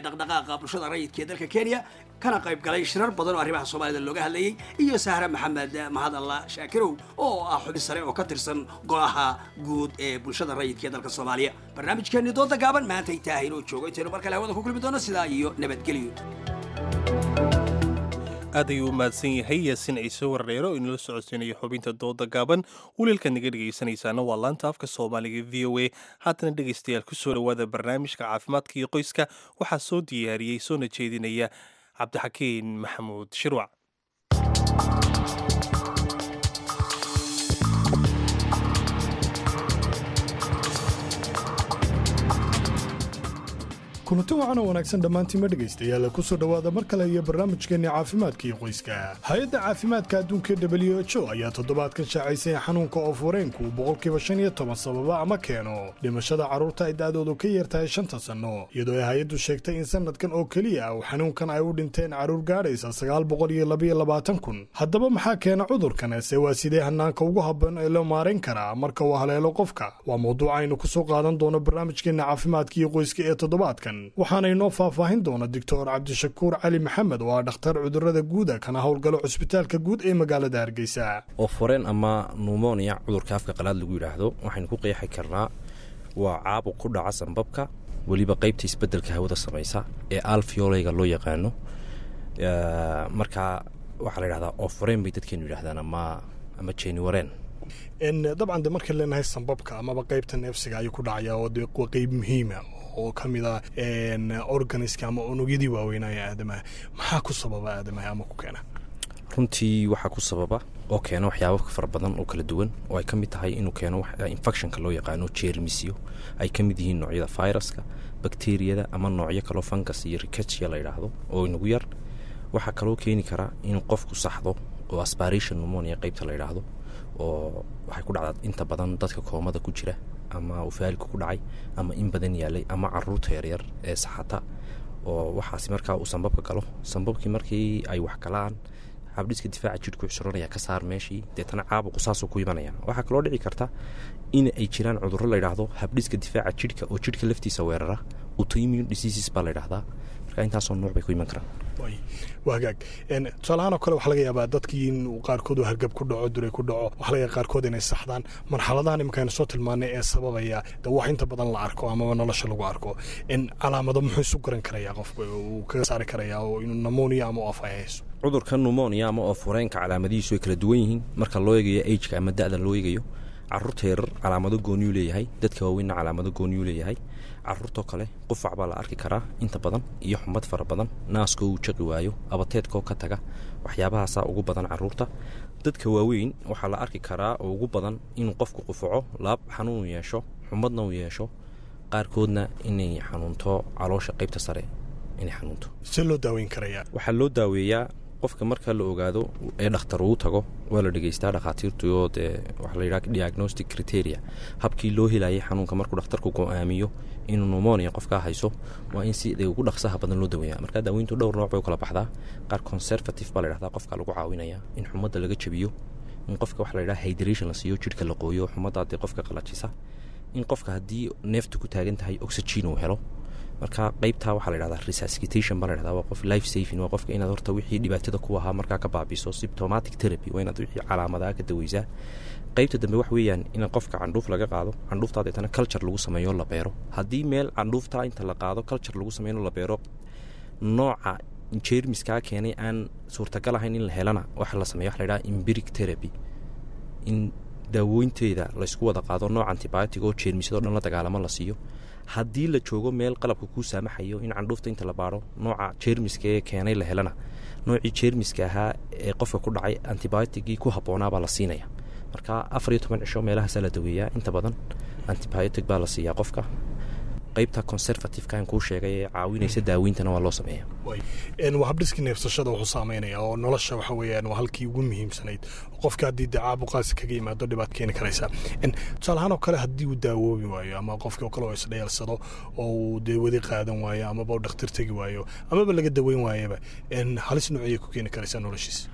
dhaqdhaqaaqa bulshada rayidka ee dalka kenya kana qayb galay shirar badan oo arrimaha soomaalida looga hadlayey iyo sahre maxamed mahadalla shaakirow oo ah xubin sare oo ka tirsan golaha guud ee bulshada rayidka ee dalka soomaaliya barnaamijkeenni dooda gaaban maantay tahay inuu joogo intaynu mar kale hawada ku kulmi doono sidaa iyo nabadgelyo aad ayuu u mahadsan yahay yaasin ciise wardheero oo inala socodsiinayo xubinta dooda gaaban waliilka naga dhegaysanaysaana waa laanta afka soomaaliga v o a haatana dhegaystayaal ku soo dhowaada barnaamijka caafimaadka iyo qoyska waxaa soo diyaariyey soona jeedinaya cabdixakiin maxamuud shirwac kulanti wacan oo wanaagsan dhammaantiinma dhegaystayaal ku soo dhowaada mar kale iyo barnaamijkeenni caafimaadka iyo qoyska hay-adda caafimaadka adduunka w h o ayaa toddobaadkan shaacaysay xanuunka oofureynku boqolkiiba shan iyo toban sababa ama keeno dhimashada carruurta ay da'doodu ka yartahay shanta sanno iyadoo ay hay-addu sheegtay in sanadkan oo keliya uu xanuunkan ay u dhinteen carruur gaadhaysa sagaal boqol iyo labayo labaatan kun haddaba maxaa keena cudurkan se waa sidee hanaanka ugu habboon ee loo maarayn karaa marka uu haleelo qofka waa mawduuc aynu ku soo qaadan doono barnaamijkeenna caafimaadka iyo qoyska ee toddobaadkan waxaana inoo faahfaahin doona doctor cabdishakuur cali maxamed oo ah dhakhtar cudurada guuda kana howlgalo cusbitaalka guud ee magaalada hargeysa ooforeen ama numonia cudurka afka qalaad lagu yidhaahdo waxaynu ku qeexi karnaa waa caabuq ku dhaca sanbabka weliba qaybta isbedelka hawada samaysa ee alfioleyga loo yaqaano markaa waxaa la yidhahdaa ooforeen bay dadkeenu yidhahdaan ama ama jeniwareen dabcan de markaan leenahay sanbabka amaba qaybta neefsiga ayuu ku dhacaya oo de waa qeyb muhiima oo ka mid a organiska ama unugyadii waaweynaya aadamaha maxaa ku sababa aadamaha ama ku keena runtii waxaa ku sababa oo keena waxyaaba fara badan oo kala duwan oo ay ka mid tahay inuu keeno infectionka loo yaqaano jeermisyo ay ka mid yihiin noocyada viruska bakteriyada ama noocyo kaloo fungus iyo ricachia la yidhaahdo oo inagu yar waxaa kaloo keeni karaa in qofku saxdo oo aspiration pneumonia qaybta la yidhaahdo oo waxay ku dhacdaa inta badan dadka koomada ku jira ama ufaalika ku dhacay ama in badan yaalay ama caruurta yaryar ee saxata oo waxaasi markaa uu sambabka galo sambabkii markii ay wax galaan habdhiska difaaca jidhku cusuranaya ka saar meeshii deetana caabuqu saasuu ku imanaya waxaa kaloo dhici karta in ay jiraan cudurro la yidhaahdo habdhiska difaaca jidhka oo jidhka laftiisa weerara autoimmune diseases baa la yidhahdaa marka intaasoo nuuc bay ku iman karaan waa hagaag tusaalahaan oo kale waxaa laga yaabaa dadkii in qaarkood uu hargab ku dhaco duray ku dhaco waxaa laga yaaba qaarkood inay saxdaan marxaladahan iminkaaynu soo tilmaanay ee sababaya de wax inta badan la arko amaba nolosha lagu arko in calaamado muxuu isu garan karayaa qofku uu kaga saari karayaa oo inuu namonia ama of ay hayso cudurka numonia ama oo fureenka calaamadihiisu way kala duwan yihiin marka loo eegayo ageka ama da-da loo eegayo caruurta yarar calaamado gooniyuu leeyahay dadka waaweynna calaamado gooniyuu leeyahay caruurtoo kale qufac baa la arki karaa inta badan iyo xumad fara badan naaskoo uu jaqi waayo abateedkoo ka taga waxyaabahaasaa ugu badan caruurta dadka waaweyn waxaa la arki karaa oo ugu badan inuu qofku qufaco laab xanuun yeesho xumadna uu yeesho qaarkoodna inay xanuunto caloosha qaybta sare inay xanuunto see loo daaweyn karayaa waxaa loo daaweeyaa qofka marka la ogaado ee dhakhtar uu tago waa la dhegeystaa dhakhaatiirtuyo dee waxaa la yidhaha diagnostic criteria habkii loo helayay xanuunka markuu dhakhtarku go-aamiyo inuu numonia qofkaa hayso waa in si ugu dhaqsaha badan loo daweeya markaa daaweyntu dhowr nooc bay u kala baxdaa qaar conservative baa la yidhahdaa qofka lagu caawinaya in xumadda laga jabiyo in qofka waxa la yidhaha hydration la siiyo jidhka la qooyo xumaddaa dee qofka qalajisa in qofka haddii neefta ku taagan tahay oxygen uu helo marka qaybtaa waxaa la yidhahdaa resuscitation baa la yidhahdaa waa qof life saving waa qofka inaad horta wixii dhibaatada ku ahaa markaa ka baabiso symptomatic therapy waa inaad wixii calaamadaha ka daweysaa qaybta dambe wax weeyaan in qofka candhuuf laga qaado candhuuftaa deetana culture lagu sameeyo la beero haddii meel candhuuftaa inta la qaado culture lagu sameeyo la beero nooca jeermiskaa keenay aan suurtagal ahayn in la helana waxa la sameeyo waxa la yidhaha empiric therapy in daawooynteeda laysku wada qaado nooc antibiotic oo jeermisyadoo dhan la dagaalamo la siiyo haddii la joogo meel qalabka kuu saamaxayo in candhuufta inta la baaro nooca jeermiska ee keenay la helana noocii jeermiska ahaa ee qofka ku dhacay antibioticii ku habboonaabaa la siinaya marka afar iyo toban cisho meelahaasaa la daweeyaa inta badan antibiotic baa la siiyaa qofka qaybta conservativeka kuu sheegay ee caawinaysa daaweyntana waa loo sameeya waa habdhiskii neefsashada wuxuu saameynaya oo nolosha waxa weeyaan waa halkii ugu muhiimsanayd qofka haddii dee caabuqaasi kaga yimaado dhibaat keeni karaysa tusaale ahaan oo kale haddii uu daawoobi waayo ama qofkii oo kale oo isdheelsado oo uu dee wadi qaadan waayo amaba u dhakhtar tegi waayo amaba laga daweyn waayaba halis noociyay ku keeni karaysaa noloshiisa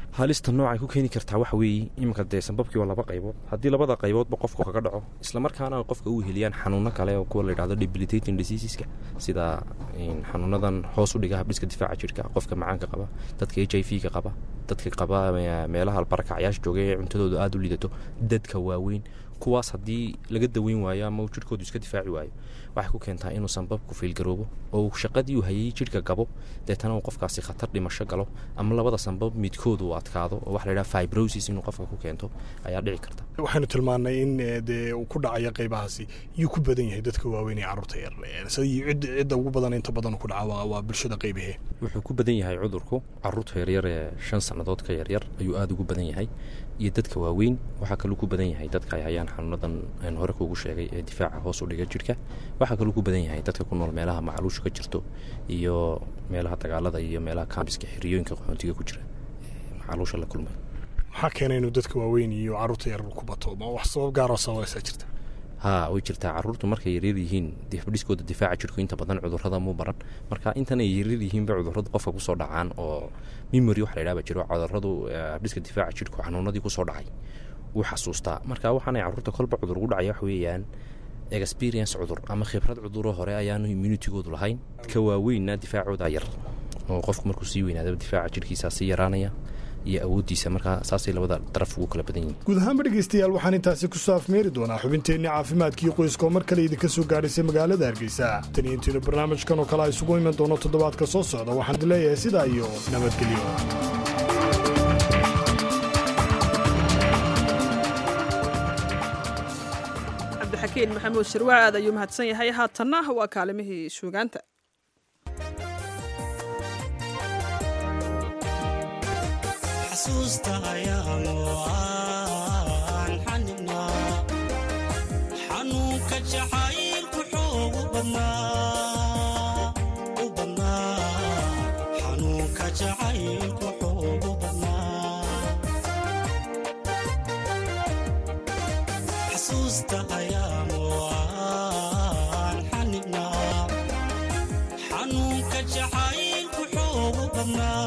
halista noocay ku keeni kartaa waxa weeye iminka dee sanbabkii waa laba qaybood haddii labada qayboodba qofku kaga dhaco islamarkaana qofka u heliyaan xanuuno kale oo kuwa la yidhahdo debilitating diseaseska sida xanuunadan hoos u dhiga habdhiska difaaca jirka qofka macaanka qaba dadka h i v ka qaba dadka qaba meelaha barakacyaasha jooga ee cuntadooda aada u lidato dadka waaweyn kuwaas haddii laga daweyn waayo ama uu jirhkoodu iska difaaci waayo waxay ku keentaa inuu sanbabku fiilgaroobo oo uu shaqadii uu hayay jidhka gabo deetana uu qofkaasi khatar dhimasho galo ama labada sanbab midkood uu adkaado oo waxa la yidhaha fibrosis inuu qofka ku keento ayaa dhici karta waxaynu tilmaannay in dee uu ku dhacayo qaybahaasi yuu ku badan yahay dadka waaweyn ee carruurta yar cid cidda ugu badan inta badan ku dhaca waa bulshada qaybahee wuxuu ku badan yahay cudurku carruurta yaryar ee shan sannadood ka yaryar ayuu aada ugu badan yahay iyo dadka waaweyn waxaa kaluu ku badan yahay dadka ay hayaan xanuunadan aan hore kuugu sheegay ee difaaca hoos u dhiga jidhka waxaa kaluu ku badan yahay dadka ku nool meelaha macluusha ka jirto iyo meelaha dagaalada iyo meelaha kambiska xiriyooyinka qaxoontiga ku jira macluusha la kulmay maxaa keena inuu dadka waaweyn iyo carruurta yarar ku bato ma wax sabab gaaroo sabaysaa jirta haa way jirtaa carruurtu markay yaryar yihiin habdhiskooda difaaca jirku inta badan cudurrada muu baran marka intan ay yaryar yihiinba cudurradu qofka kusoo dhacaan oo memory waxa la yidhahba jiro cudurradu habdhiska difaaca jirku xanuunadii kusoo dhacay wuu xasuustaa marka waxaanay carruurta kolba cudur ugu dhacaya wax weeyaan experience cudur ama khibrad cuduro hore ayaanu immunitigoodu lahayn ka waaweynna difaacooda yar oo qofku markuu sii weynaadaba difaaca jirhkiisaa sii yaraanaya iyo awooddiisa markaa saasay labada daraf ugu kala badan yihin guud ahaanba dhegaystayaal waxaan intaasi ku soo afmeeri doonaa xubinteenni caafimaadkii qoyska oo mar kale idinka soo gaadhaysay magaalada hargeysa tan iyo intiinu barnaamijkan oo kale a isugu iman doono toddobaadka soo socda waxaan idin leeyahay sidaa iyo nabadgelyo cabdixakiin maxamuud shirwaa aad ayuu mahadsan yahay haatanna waa kaalimihii suugaanta xasuusta ayaanu aan xanibnaa xanuunka jacaylku xoogu badnaa u badnaa xanuunka jacaylku xoogu badnaa xasuusta ayaanu aan xanibnaa xanuunka jacaylku xoogu badnaa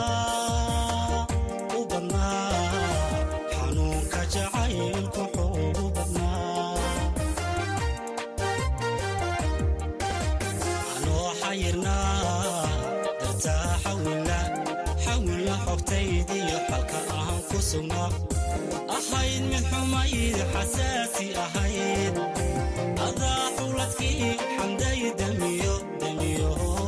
ahayd mid xumayd xasaasi ahayd adaa xuladkii xamday damiyo damiyo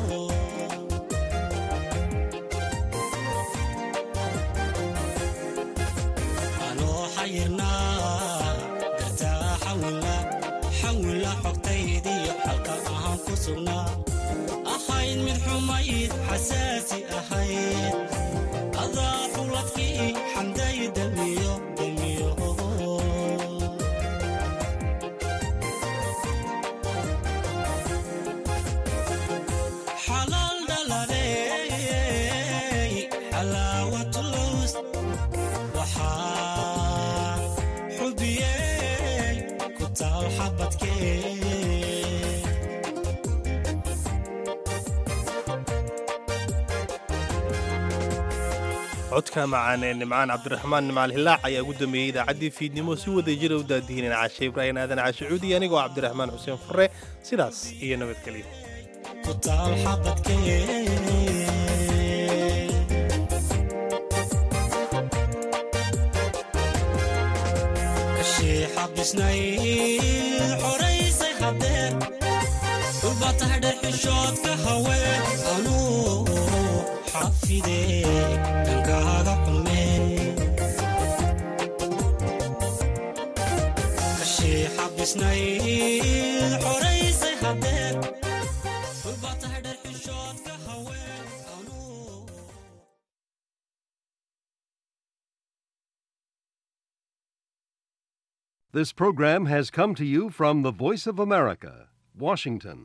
anoo xayirnaa dartaa xawila xawila xogtaydiyo xalka ahaan ku sugnaa ahayd mid xumayd xasaasi ahayd adaa xuladkii xamday damiyo damiyo xalaal dhaladey xalaawatulus waxaa xubiyey ku taal xabadkee codka macaan ee nimcaan cabdiraxmaan nimcaal hilaac ayaa ugu dambeeyey idaacaddii fiidnimo si wada jira u daadihinan cashe ibraahim aadan cashe cuudi anigoo cabdiraxmaan xuseen fure sidaas iyo nabadgelyo ku taal xabadkee kashii xabisnayd xoraysay hadeer dhulba tahay dhexishoodka haween anuu xafidee dhankaaga xumee kashii xabisnayd xoraysay hadeer dhulba tahay dhexishoodka haween This program has come to you from the Voice of America, Washington.